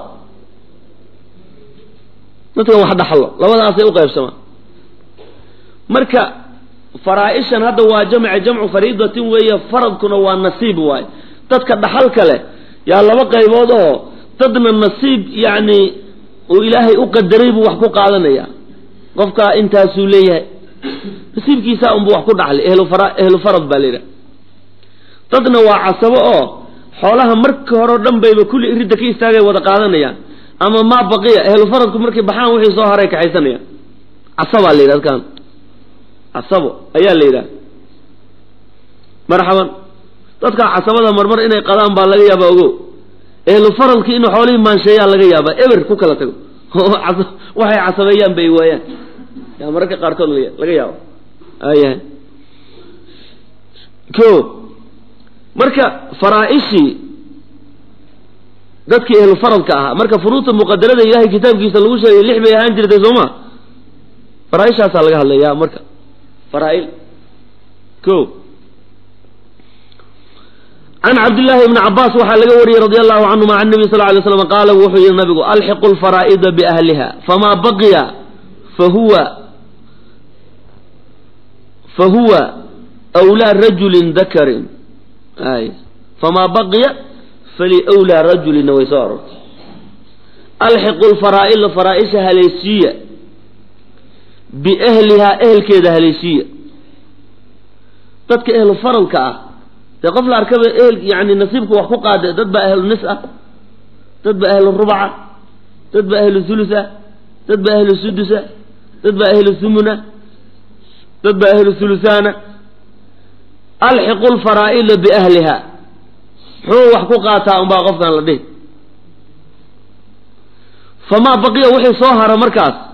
dadkan wax dhaxlo labadaasay u qaybsamaan marka faraa-ishan hadda waa jamca jamcu fariidatin weeye faradkuna waa nasiib waaye dadka dhaxalka leh yaa laba qaybood oo dadna nasiib yacni uu ilaahay u qadaray buu wax ku qaadanaya qofkaa intaasuu leeyahay nasiibkiisa unbuu wax ku dhaxlay ehlufara ehlu farad baa la yidhaha dadna waa casabo oo xoolaha marka hore o dhan bayba kulli iridda ka istaagay wada qaadanayaan ama maa baqiya ehlu faradku markay baxaan wixii soo haray kaxaysanayaan casabaa la yidhaha adkaan casabo ayaa la yidhaha marxaban dadkaa casabada marmar inay qadaan baa laga yaabaa ogo ehlu faradki inuu xoolihii maansheeyaa laga yaabaa eber ku kala tago waxay casabeeyaan bay waayaan yaa mararka qaarkood laga yaabo ayahay ko marka faraa-ishii dadkii ehlu faradka ahaa marka furuudta muqadarada ilahay kitaabkiisa lagu sheegay lix bay ahaan jirtay soo ma faraa-ishaasaa laga hadlaya marka faraa-il ko can cabdillaahi bni cabaas waxaa laga wariyey radi allahu canhuma can nabi sal lay slam qaala wuxuu yihi nabigu alxiqu lfaraa'ida biahliha famaa baqiya fahuwa fahuwa wlaa rajulin dakarin ay famaa baqiya faliwlaa rajulina way soo arortay alxiqu lfaraa'ila faraa-isha haleeshiiya biahlihaa ehelkeeda haleeshiiya dadka ehlu faradka ah dee qof la arkaba ehel yani nasiibka wax ku qaada dad baa ahlu nis ah dad baa ahlu rubca dad baa ahlu hulus ah dad baa ahlu sudusa dad baa ahlu humuna dad baa ahlu hulusaana alxiqu lfaraa'ila biahliha muxuu wax ku qaataa unbaa qofkan la dhihi famaa baqiya wixii soo hara markaas